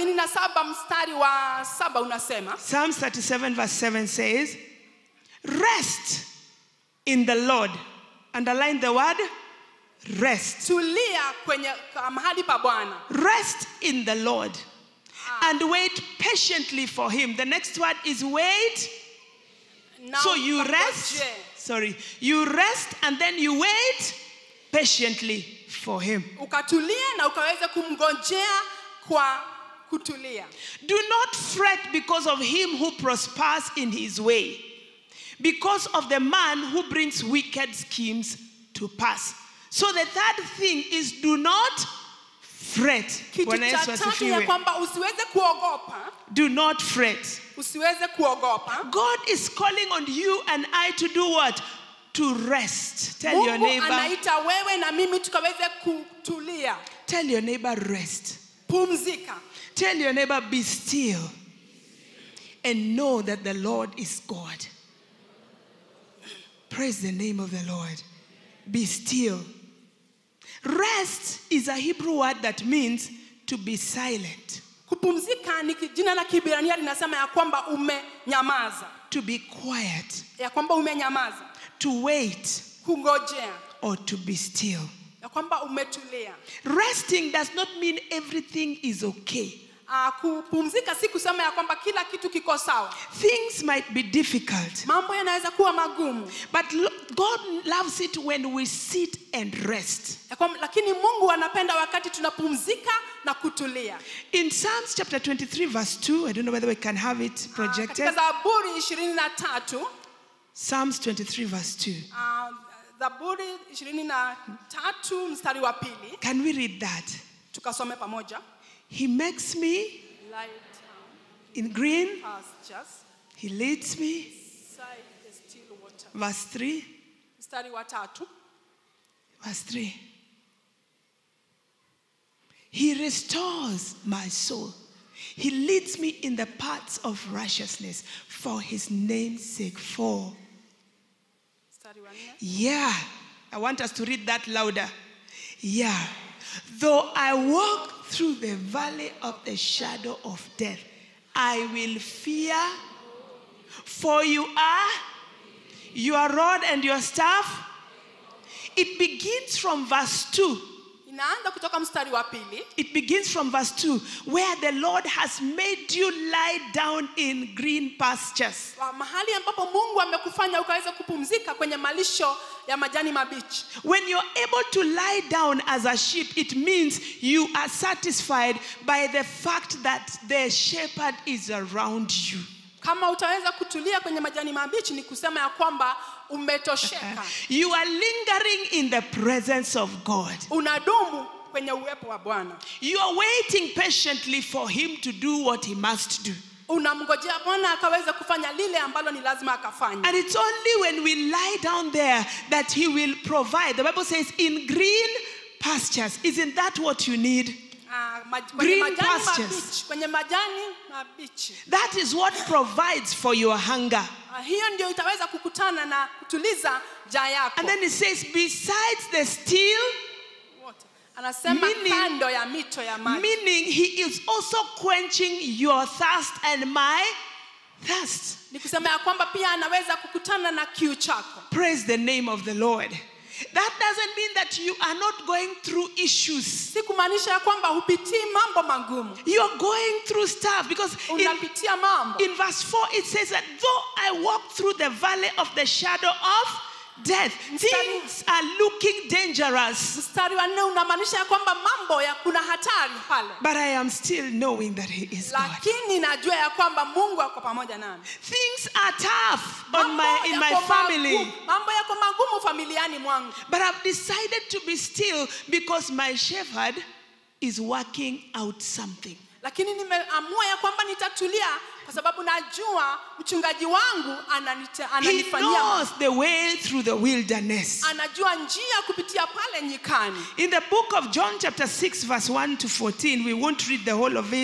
B: 37 mstari wa saba unasema
A: Psalms 37, verse 7 says, Rest in the Lord. Underline the word rest.
B: tulia kwenye ka- mahali pa bwana
A: Rest in the Lord and wait patiently for Him. The next word is wait.
B: Na
A: So you rest.
B: ukangoje.
A: Sorry. You rest and then you wait patiently for Him.
B: ukatulie na ukaweze kumngojea kwa kutulia
A: Do not fret because of him who prospers in his way, because of the man who brings wicked schemes to pass. So the third thing is do not fret.
B: kitu
A: Bwana
B: cha
A: Yesu
B: tatu ya
A: asifiwe.
B: kwamba usiweze kuogopa
A: Do not fret.
B: usiweze kuogopa
A: God is calling on you and I to do what? To rest. Tell your
B: mungu
A: neighbor,
B: anaita wewe na mimi tukaweze kutulia
A: tell your neighbor, rest.
B: pumzika
A: Tell your neighbor, be still and know that the Lord is God. Praise the name of the Lord. Be still. Rest is a Hebrew word that means to be silent,
B: kupumzika ni ki- jina la kibrania linasema ya kwamba umenyamaza
A: to be quiet,
B: ya kwamba umenyamaza
A: to wait,
B: kungojea
A: or to be still.
B: ya kwamba umetulia
A: Resting does not mean everything is okay.
B: uh, kupumzika si kusema ya kwamba kila kitu kiko sawa
A: Things might be difficult,
B: mambo yanaweza kuwa magumu
A: but lo- God loves it when we sit and rest.
B: ya kwamba, lakini mungu anapenda wakati tunapumzika na kutulia
A: In Psalms chapter 23, verse 2, I don't know whether we can have it
B: Ah,
A: projected.
B: katika zaburi ishirini na tatu
A: Psalms 23, verse 2.
B: ah, zaburi ishirini na tatu mstari wa pili
A: Can we read that?
B: tukasome pamoja
A: He makes me
B: Lie down,
A: in green,
B: pastures,
A: He leads me.
B: beside the still water.
A: Verse 3.
B: mstari wa tatu
A: Verse 3. He restores my soul. He leads me in the paths of righteousness for his name's sake. For
B: mstari wa nne
A: Yeah, I want us to read that louder. Yeah, though I walk through the valley of the shadow of death, I will fear, for you are your rod and your staff. It begins from verse 2.
B: inaanza kutoka mstari wa pili
A: It begins from verse 2, where the Lord has made you lie down in green pastures.
B: wa mahali ambapo mungu amekufanya ukaweza kupumzika kwenye malisho ya majani mabichi
A: When you're able to lie down as a sheep, it means you are satisfied by the fact that the shepherd is around you.
B: kama utaweza kutulia kwenye majani mabichi ni kusema ya kwamba umetosheka
A: You are lingering in the presence of God.
B: unadumu kwenye uwepo wa bwana
A: You are waiting patiently for him to do what he must do.
B: unamngojea bwana akaweza kufanya lile ambalo ni lazima akafanya
A: And it's only when we lie down there that he will provide. The Bible says, in green pastures. Isn't that what you need?
B: Ah, maj- kwenye
A: Green
B: majani
A: pastures.
B: mabichi kwenye majani mabichi
A: That is what provides for your hunger.
B: Ah, hiyo ndio itaweza kukutana na kutuliza jaa yako
A: And then it says, besides the still,
B: Wote. anasema
A: Meaning-
B: kando ya mito ya maji
A: meaning he is also quenching your thirst and my thirst.
B: ni kusema ya kwamba pia anaweza kukutana na kiu chako
A: Praise the name of the Lord. That doesn't mean that you are not going through issues.
B: si kumaanisha ya kwamba hupitii mambo magumu
A: You are going through stuff because in,
B: unapitia mambo
A: in verse 4 it says that though I walk through the valley of the shadow of death, things are looking dangerous.
B: mstari wa nne unamaanisha ya kwamba mambo ya kuna hatari pale
A: But I am still knowing that He is God.
B: lakini najua ya kwamba mungu ako pamoja nami
A: Things are tough on
B: Mambo
A: my, in my
B: yako
A: family.
B: magumu- mambo yako magumu familiani mwangu
A: But I've decided to be still because my shepherd is working out something.
B: lakini nimeamua ya kwamba nitatulia kwa sababu najua mchungaji wangu ananite-
A: He
B: ananifanyia
A: knows the way through the wilderness.
B: anajua njia kupitia pale nyikani
A: In the book of John, chapter 6, verse 1 to 14, we won't read the whole of it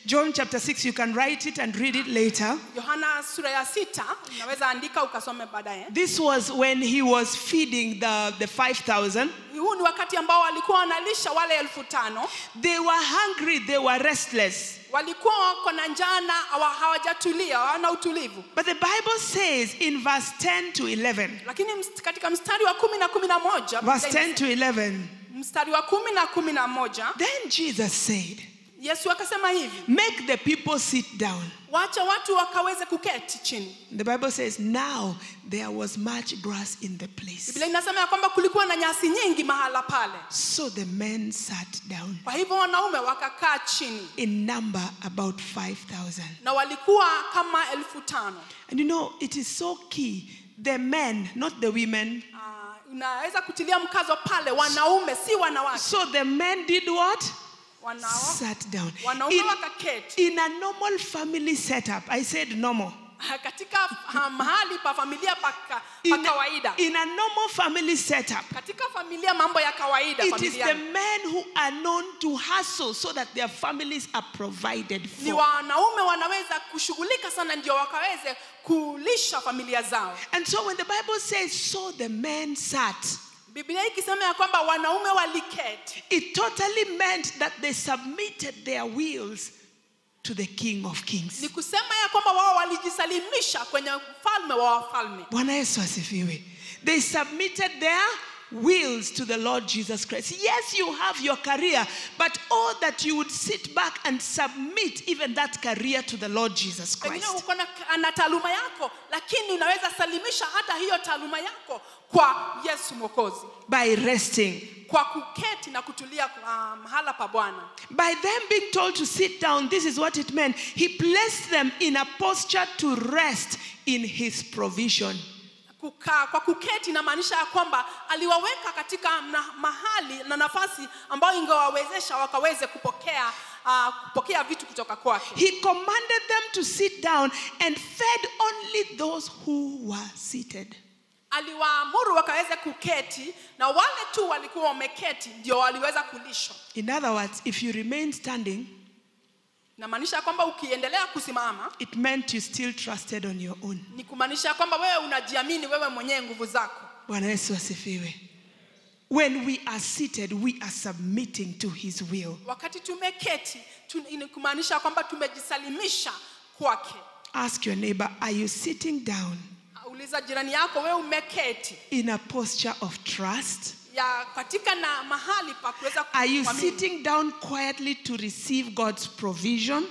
A: John chapter 6, you can write it and read it later.
B: yohana sura ya sita unaweza andika ukasome baadaye
A: This was when he was feeding the, the 5,000.
B: huu ni wakati ambao walikuwa wanalisha wale elfu tano
A: They were hungry, they were restless.
B: walikuwa wako na njaa na hawa- hawajatulia hawana utulivu
A: But the Bible says in verse 10 to 11,
B: lakini ms- katika mstari wa kumi na kumi na moja
A: verse 10 to 11,
B: mstari wa kumi na kumi na moja
A: then Jesus said,
B: yesu akasema hivi
A: Make the people sit down.
B: wacha watu wakaweze kuketi chini
A: The Bible says, Now there was much grass in the place.
B: biblia inasema ya kwamba kulikuwa na nyasi nyingi mahala pale
A: So the men sat down,
B: kwa hivyo wanaume wakakaa chini
A: in number about 5,000.
B: na walikuwa kama elfu tano
A: And you know, it is so key. The men, not the women.
B: Ah, unaweza kutilia mkazo pale wanaume si wanawake
A: So the men did what?
B: Wanao,
A: Sat down.
B: wanaume
A: In,
B: wakaketi
A: in a normal family setup, I said normal.
B: katika ah, mahali pa familia pa, ka- pa
A: In,
B: kawaida
A: in a normal family setup,
B: katika familia mambo ya kawaida
A: it is
B: familia
A: the men who are known to hustle so that their families are provided
B: ni
A: for.
B: wanaume wanaweza kushughulika sana ndio wakaweze kulisha familia zao
A: And so when the Bible says, so the men sat,
B: biblia ikisema ya kwamba wanaume waliketi
A: it totally meant that they submitted their wills to the King of Kings.
B: ni kusema ya kwamba wao walijisalimisha kwenye mfalme wa wafalme
A: Bwana Yesu asifiwe. They submitted their wills to the Lord Jesus Christ. Yes, you have your career, but oh, that you would sit back and submit even that career to the Lord Jesus
B: pengine
A: Christ.
B: uko na, na taaluma yako lakini unaweza salimisha hata hiyo taaluma yako kwa yesu mwokozi
A: By resting.
B: kwa kuketi na kutulia uh, mahala pa bwana
A: By them being told to sit down, this is what it meant. He placed them in a posture to rest in his provision.
B: kukaa kwa kuketi inamaanisha ya kwamba aliwaweka katika na, mahali na nafasi ambayo ingewawezesha wakaweze kupokea uh, kupokea vitu kutoka kwake
A: He commanded them to sit down and fed only those who were seated.
B: aliwaamuru wakaweze kuketi na wale tu walikuwa wameketi ndio waliweza kulishwa
A: In other words, if you remain standing,
B: inamaanisha kwamba ukiendelea kusimama
A: it meant you still trusted on your own.
B: ni kumaanisha kwamba wewe unajiamini wewe mwenyewe nguvu zako
A: Bwana Yesu asifiwe. When we are seated, we are submitting to his will.
B: wakati tumeketi tu, ni kumaanisha kwamba tumejisalimisha kwake
A: Ask your neighbor, are you sitting down
B: uliza jirani yako wewe umeketi
A: in a posture of trust?
B: ya katika na mahali pa kuweza
A: Are you
B: kuamini.
A: sitting down quietly to receive God's provision?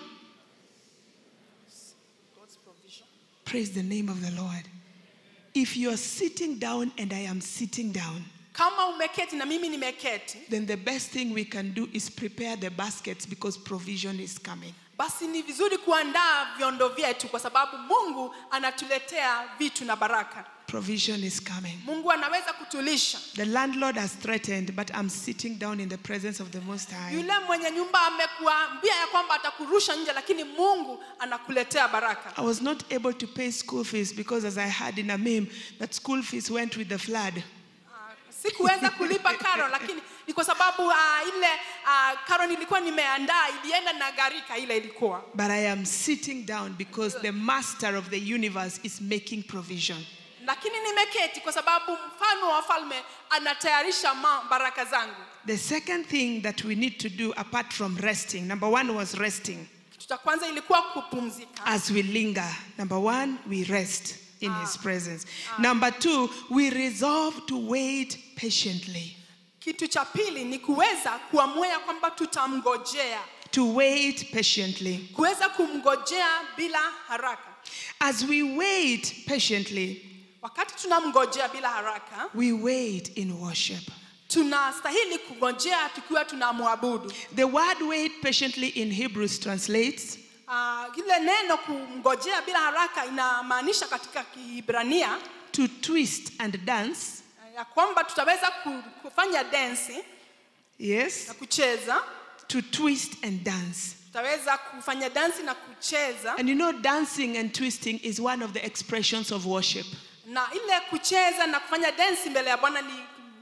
A: Praise the name of the Lord. If you are sitting down and I am sitting down,
B: kama umeketi na mimi nimeketi
A: then the best thing we can do is prepare the baskets because provision is coming.
B: basi ni vizuri kuandaa vyondo vyetu kwa sababu mungu anatuletea vitu na baraka
A: Provision is coming.
B: mungu anaweza kutulisha
A: The landlord has threatened, but I'm sitting down in the presence of the Most High.
B: yule mwenye nyumba amekuambia ya kwamba atakurusha nje lakini mungu anakuletea baraka
A: I was not able to pay school fees because, as I heard in a meme, that school fees went with the flood.
B: Ah, sikuweza kulipa karo lakini ni kwa sababu ah, ile ah, karo nilikuwa nimeandaa ilienda na gharika ile ilikuwa
A: But I am sitting down because the master of the universe is making provision.
B: lakini nimeketi kwa sababu mfalme wa falme anatayarisha ma- baraka zangu
A: The second thing that we need to do apart from resting, number one was resting.
B: kitu cha kwanza ilikuwa kupumzika
A: As we linger, number one, we rest in his presence. Number two, we resolve to wait patiently.
B: kitu cha pili ni kuweza kuamua ya kwamba tutamngojea
A: To wait patiently.
B: kuweza kumngojea bila haraka
A: As we wait patiently,
B: wakati tunamngojea bila haraka
A: we wait in worship.
B: tunastahili kungojea tukiwa tunamwabudu
A: The word wait patiently in Hebrews translates
B: uh, ile neno kumngojea bila haraka inamaanisha katika kihibrania
A: to twist and dance.
B: uh, ya kwamba tutaweza ku- kufanya densi
A: Yes,
B: na kucheza
A: to twist and dance.
B: tutaweza kufanya dansi na kucheza
A: And you know, dancing and twisting is one of the expressions of worship.
B: na ile kucheza na kufanya densi mbele ya bwana ni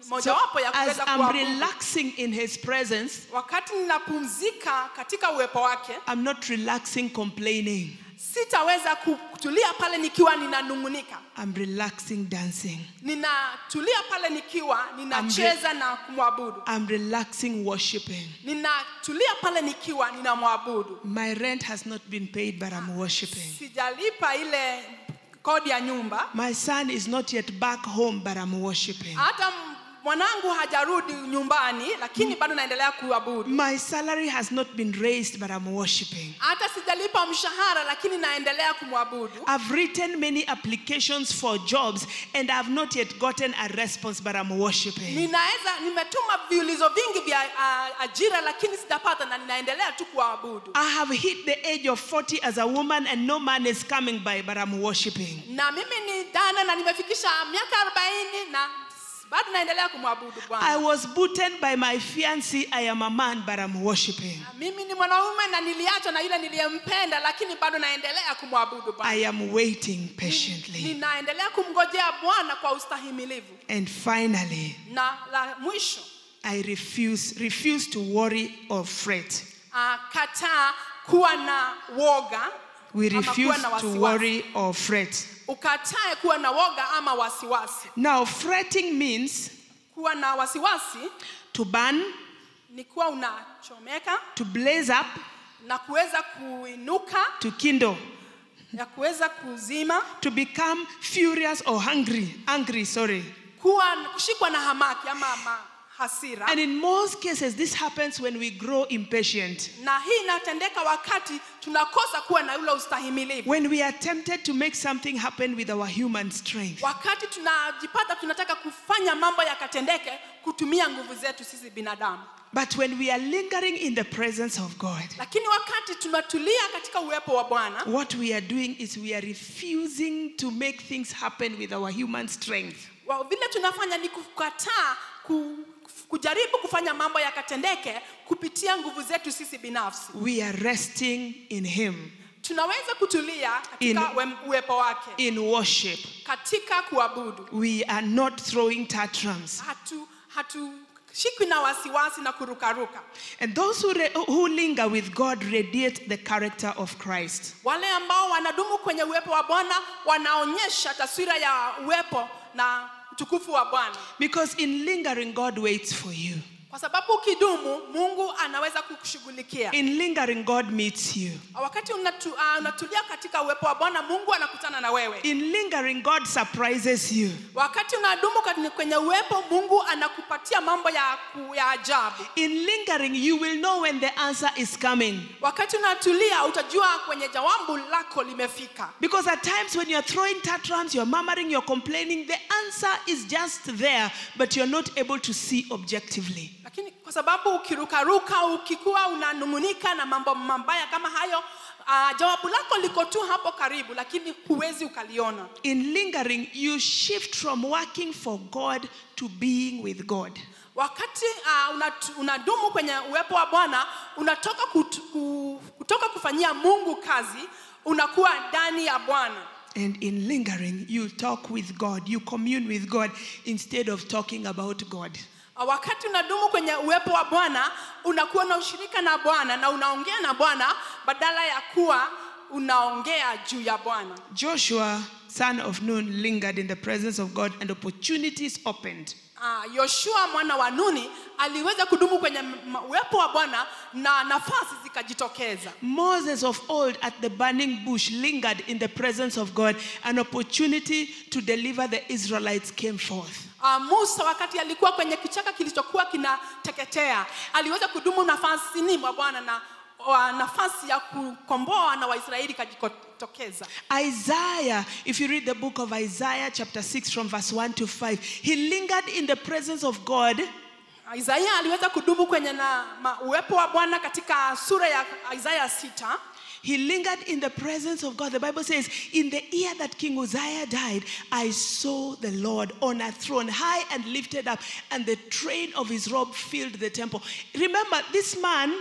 A: So
B: mojawapo ya
A: as
B: kuweza
A: I'm
B: kuabudu
A: relaxing in his presence,
B: wakati ninapumzika katika uwepo wake
A: I'm not relaxing complaining.
B: sitaweza ku- kutulia pale nikiwa ninanung'unika
A: I'm relaxing dancing.
B: ninatulia pale nikiwa ninacheza na kumwabudu
A: I'm relaxing worshiping.
B: ninatulia pale nikiwa ninamwabudu
A: My rent has not been paid, but I'm worshiping.
B: sijalipa ile kodi ya nyumba
A: My son is not yet back home, but I'm worshiping.
B: hata m- mwanangu hajarudi nyumbani lakini bado naendelea kuabudu
A: My salary has not been raised, but I'm worshiping.
B: hata sijalipa mshahara lakini naendelea kumwabudu
A: I've written many applications for jobs and I've not yet gotten a response, but I'm worshiping.
B: ninaweza nimetuma viulizo vingi vya uh, ajira lakini sijapata na ninaendelea tu kuabudu
A: I have hit the age of 40 as a woman and no man is coming by, but I'm worshiping.
B: na mimi ni dana na nimefikisha miaka 40 na s- bado naendelea kumwabudu
A: I
B: bwana
A: was beaten by my fiancé. I am a man, but I'm worshiping.
B: mimi ni mwanaume na niliachwa na yule niliyempenda lakini bado naendelea kumwabudu bwana
A: I am waiting patiently.
B: ninaendelea kumngojea bwana kwa ustahimilivu
A: And finally,
B: na la mwisho
A: I refuse refuse to worry or fret.
B: uh, kataa kuwa na woga
A: We
B: ama
A: refuse
B: kuwa na
A: to
B: wasiwasi.
A: worry or fret.
B: ukatae kuwa na woga ama wasiwasi
A: Now, fretting means
B: kuwa na wasiwasi
A: to burn,
B: ni kuwa unachomeka
A: to blaze up,
B: na kuweza kuinuka
A: to kindle,
B: ya kuweza kuzima
A: to become furious or hungry, angry, sorry.
B: kuwa kushikwa na hamaki ama ma, hasira
A: And in most cases, this happens when we grow impatient.
B: na hii inatendeka wakati tunakosa kuwa na ule ustahimilivu
A: When we are tempted to make something happen with our human strength.
B: wakati tunajipata tunataka kufanya mambo yakatendeke kutumia nguvu zetu sisi binadamu
A: But when we are lingering in the presence of God,
B: lakini wakati tunatulia katika uwepo wa bwana
A: what we are doing is we are refusing to make things happen with our human strength.
B: wa- vile tunafanya ni kukataa ku, kujaribu kufanya mambo yakatendeke kupitia nguvu zetu sisi binafsi
A: We are resting in Him,
B: tunaweza kutulia katika
A: In-
B: wem- uwepo wake
A: in worship.
B: katika kuabudu
A: We are not throwing tantrums.
B: hatu hatushikwi na wasiwasi na kurukaruka
A: And those who, re- who linger with God radiate the character of Christ.
B: wale ambao wanadumu kwenye uwepo wa bwana wanaonyesha taswira ya uwepo na utukufu wa bwana
A: Because in lingering, God waits for you.
B: kwa sababu ukidumu mungu anaweza kukushughulikia
A: In lingering, God meets you.
B: wakati unatu, uh, unatulia katika uwepo wa bwana mungu anakutana na wewe
A: In lingering, God surprises you.
B: wakati unadumu kwenye- kwenye uwepo mungu anakupatia mambo ya, ku- ya ajabu
A: In lingering, you will know when the answer is coming.
B: wakati unatulia utajua kwenye jawabu lako limefika
A: Because at times when you're throwing tantrums, you're murmuring, you're complaining, the answer is just there, but you're not able to see objectively.
B: lakini kwa sababu ukirukaruka ukikuwa unanung'unika na mambo mabaya kama hayo uh, jawabu lako liko tu hapo karibu lakini huwezi ukaliona
A: In lingering, you shift from working for God to being with God.
B: wakati uh, unat, unadumu kwenye uwepo wa bwana unatoka kut, ku, kutoka kufanyia mungu kazi unakuwa ndani ya bwana
A: And in lingering, you talk with God, you commune with God instead of talking about God.
B: Uh, wakati unadumu kwenye uwepo wa bwana unakuwa na ushirika na bwana na unaongea na bwana badala ya kuwa unaongea juu ya bwana
A: Joshua, son of Nun, lingered in the presence of God and opportunities opened.
B: uh, yoshua mwana wa nuni aliweza kudumu kwenye m- uwepo wa bwana na nafasi zikajitokeza
A: Moses of old at the burning bush lingered in the presence of God. An opportunity to deliver the Israelites came forth.
B: uh, musa wakati alikuwa kwenye kichaka kilichokuwa kinateketea aliweza kudumu nafasini mwa bwana na uh, nafasi ya kukomboa na waisraeli ikajitokeza
A: Isaiah, if you read the book of Isaiah, chapter 6, from verse 1 to 5, he lingered in the presence of God
B: Isaya aliweza kudumu kwenye na ma, uwepo wa Bwana katika sura ya Isaya sita.
A: He lingered in the presence of God. The Bible says, In the year that King Uzziah died, I saw the Lord on a throne, high and lifted up, and the train of his robe filled the temple. Remember, this man,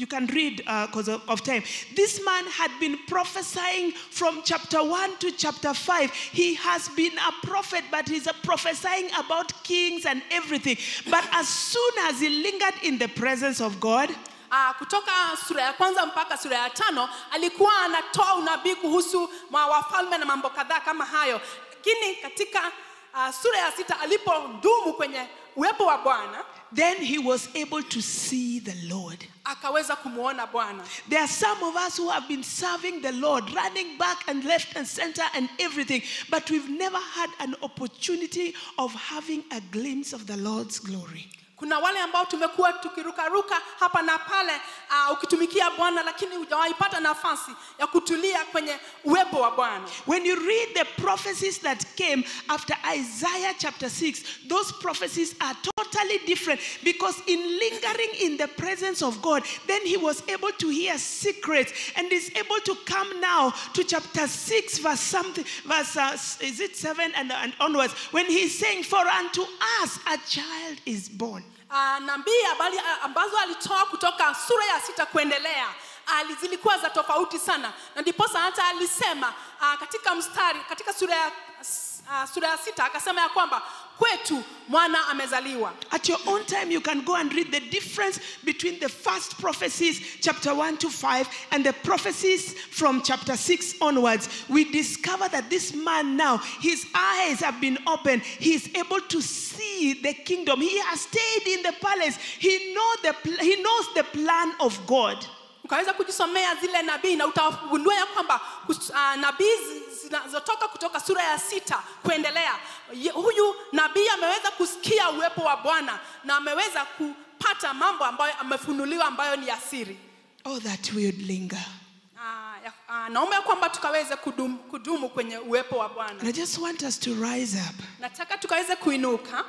A: you can read because of, of time. This man had been prophesying from chapter 1 to chapter 5. He has been a prophet, but he's a prophesying about kings and everything. But as soon as he lingered in the presence of God,
B: Ah, kutoka sura ya kwanza mpaka sura ya tano alikuwa anatoa unabii kuhusu ma- wafalme na mambo kadhaa kama hayo lakini katika ah, sura ya sita alipodumu kwenye uwepo wa bwana
A: then he was able to see the Lord.
B: akaweza kumwona bwana
A: There are some of us who have been serving the Lord, running back and left and center and everything, but we've never had an opportunity of having a glimpse of the Lord's glory.
B: kuna wale ambao tumekuwa tukirukaruka hapa na pale uh, ukitumikia bwana lakini hujawaipata nafasi ya kutulia kwenye uwepo wa bwana
A: When you read the prophecies that came after Isaiah chapter 6, those prophecies are totally different because in lingering in the presence of God, then he was able to hear secrets and is able to come now to chapter 6, verse something, verse uh, is it 7 and, and onwards, when he's saying, For unto us a child is born.
B: uh, nabii habari ah, ambazo alitoa kutoka sura ya sita kuendelea ali- zilikuwa za tofauti sana na ndiposa hata alisema uh, katika mstari katika sura ya, uh, sura ya sita akasema ya kwamba kwetu mwana amezaliwa
A: At your own time, you can go and read the difference between the first prophecies, chapter 1 to 5, and the prophecies from chapter 6 onwards. We discover that this man now, his eyes have been opened. He is able to see the kingdom. He has stayed in the palace. He, know the, pl- he knows the plan of God.
B: ukaweza kujisomea zile nabii na utagundua ya kwamba kus- uh, nabii zi- zinazotoka kutoka sura ya sita kuendelea Ye- huyu nabii ameweza kusikia uwepo wa bwana na ameweza kupata mambo ambayo amefunuliwa ambayo ni asiri
A: Oh, that we would linger.
B: uh, ya- uh, naomba ya kwamba tukaweze kudumu, kudumu kwenye uwepo wa
A: And
B: bwana
A: I just want us to rise up
B: nataka tukaweze kuinuka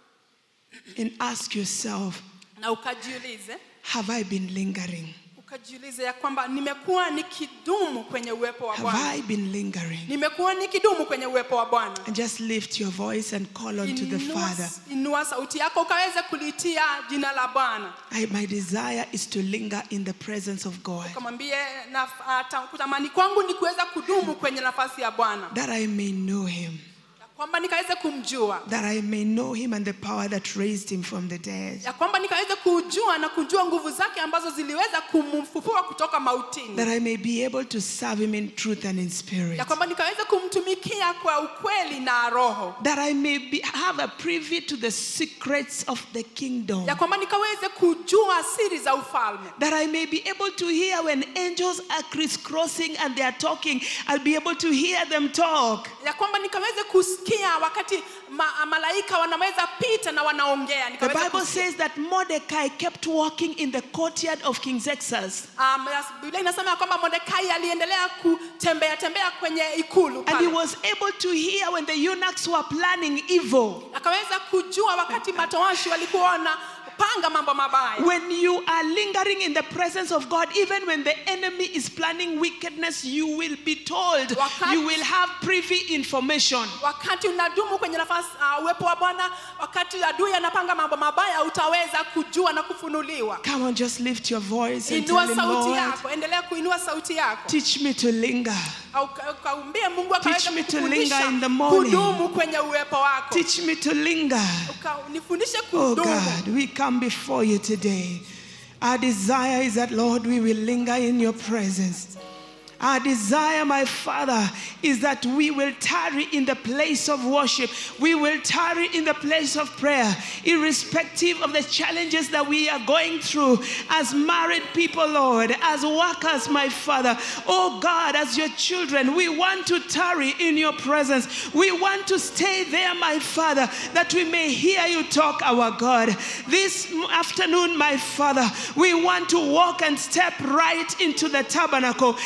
A: and ask yourself
B: na ukajiulize
A: Have I been lingering?
B: ukajiulize ya kwamba nimekuwa nikidumu kwenye uwepo wa
A: Have
B: bwana
A: I been lingering?
B: nimekuwa nikidumu kwenye uwepo wa bwana
A: And just lift your voice and call unto the
B: Inua-
A: Father.
B: inua sauti yako ukaweze kulitia jina la bwana
A: I, my desire is to linger in the presence of God,
B: ukamwambie na- ah, ta- kutamani kwangu ni kuweza kudumu kwenye nafasi ya bwana
A: that I may know Him,
B: ya kwamba nikaweze kumjua
A: that I may know Him and the power that raised Him from the dead,
B: ya kwamba nikaweze kujua na kujua nguvu zake ambazo ziliweza kumfufua kutoka mautini
A: that I may be able to serve Him in truth and in spirit,
B: ya kwamba nikaweze kumtumikia kwa ukweli na roho
A: that I may be, have a privy to the secrets of the kingdom,
B: ya kwamba nikaweze kujua siri za ufalme
A: that I may be able to hear when angels are crisscrossing and they are talking, I'll be able to hear them talk.
B: ya kwamba nikaweze kusikia wakati ma, malaika wanaweza pita na wanaongea
A: The
B: nikaweze
A: Bible
B: kusikia.
A: says that Mordecai kept walking in the courtyard of King Xerxes.
B: Um, yes, Biblia inasema ya kwamba Mordekai aliendelea kutembea tembea kwenye ikulu
A: And he
B: pale.
A: was able to hear when the eunuchs were planning evil.
B: Akaweza kujua wakati matowashi walikuwa wanapanga mambo mabaya.
A: When you are lingering in the presence of God, even when the enemy is planning wickedness, you will be told.
B: Wakati-
A: You will have privy information.
B: Wakati unadumu kwenye nafasi uh, uwepo wa Bwana, wakati adui anapanga mambo mabaya, utaweza kujua na kufunuliwa.
A: Come on, just lift your voice and
B: Inua
A: tell him,
B: sauti
A: Lord,
B: yako, endelea kuinua sauti yako.
A: teach me to linger.
B: Au ka- Ukaumbie Mungu
A: Teach
B: akaweza
A: me to
B: kukufundisha
A: linger in the morning.
B: kudumu kwenye uwepo wako.
A: Teach me to linger.
B: Uka- Nifundishe
A: Oh
B: kudumu.
A: God, we come before you today. Our desire is that, Lord, we will linger in your presence. Our desire, my Father, is that we will tarry in the place of worship. We will tarry in the place of prayer, irrespective of the challenges that we are going through as married people, Lord, as workers, my Father. Oh God, as your children, we want to tarry in your presence. We want to stay there, my Father, that we may hear you talk, our God. This afternoon, my Father, we want to walk and step right into the tabernacle in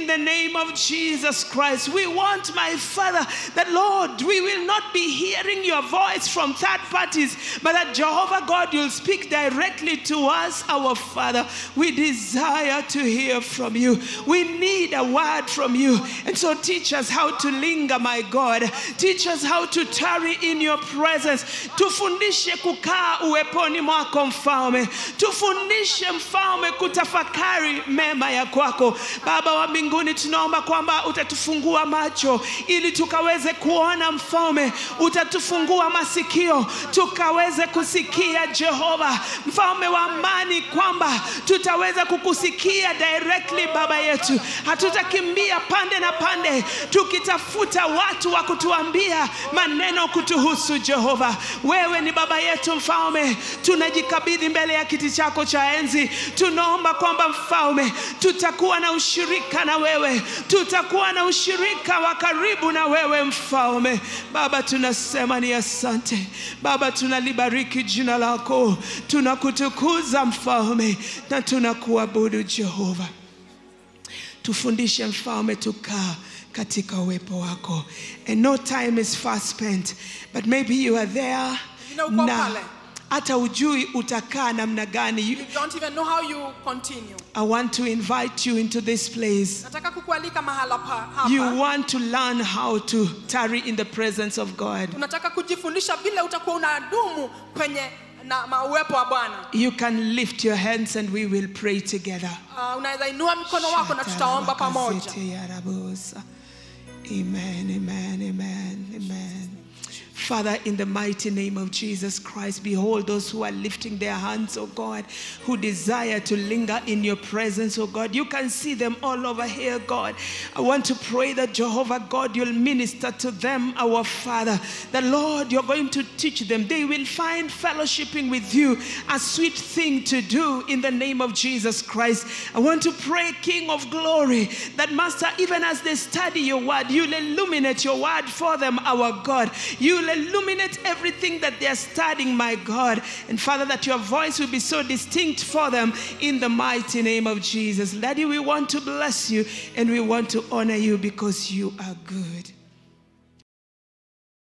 A: in the name of Jesus Christ. We want, my Father, that Lord, we will not be hearing your voice from third parties, but that Jehovah God, you'll speak directly to us, our Father. We desire to hear from you. We need a word from you. And so teach us how to linger, my God. Teach us how to tarry in your presence. Tufundishe kukaa uweponi mwako mfalme. Tufundishe mfalme kutafakari mema ya kwako. Baba wa mbinguni, tunaomba kwamba utatufungua macho ili tukaweze kuona mfalme. Utatufungua masikio tukaweze kusikia Jehova, mfalme wa amani, kwamba tutaweza kukusikia directly Baba yetu. Hatutakimbia pande na pande tukitafuta watu wa kutuambia maneno kutuhusu Jehova. Wewe ni baba yetu mfalme, tunajikabidhi mbele ya kiti chako cha enzi. Tunaomba kwamba mfalme, tutakuwa na ushirika na wewe, tutakuwa na ushirika wa karibu na wewe mfalme. Baba, tunasema ni asante Baba, tunalibariki jina lako, tunakutukuza mfalme na tunakuabudu Jehova. Tufundishe mfalme tukaa katika uwepo wako. And no time is fast spent, but maybe you are there
B: Vile uko
A: na
B: pale.
A: hata ujui utakaa namna gani. You-
B: You don't even know how you continue.
A: I want to invite you into this place.
B: Nataka kukualika mahala pa hapa.
A: You want to learn how to tarry in the presence of God.
B: Unataka kujifundisha vile utakuwa unadumu kwenye na ma- uwepo wa Bwana.
A: You can lift your hands and we will pray together.
B: Uh, unaweza inua mkono wako na tutaomba pamoja.
A: Shatarabakazete yarabosa. Amen, amen, amen, amen. Father, in the mighty name of Jesus Christ, behold those who are lifting their hands, oh God, who desire to linger in your presence, oh God. You can see them all over here, God. I want to pray that Jehovah God, you'll minister to them, our Father. The Lord, you're going to teach them. They will find fellowshipping with you a sweet thing to do in the name of Jesus Christ. I want to pray, King of glory, that Master, even as they study your word, you'll illuminate your word for them, our God. You'll illuminate everything that they're studying, my God. And Father, that your voice will be so distinct for them in the mighty name of Jesus. Daddy, we want to bless you and we want to honor you because you are good.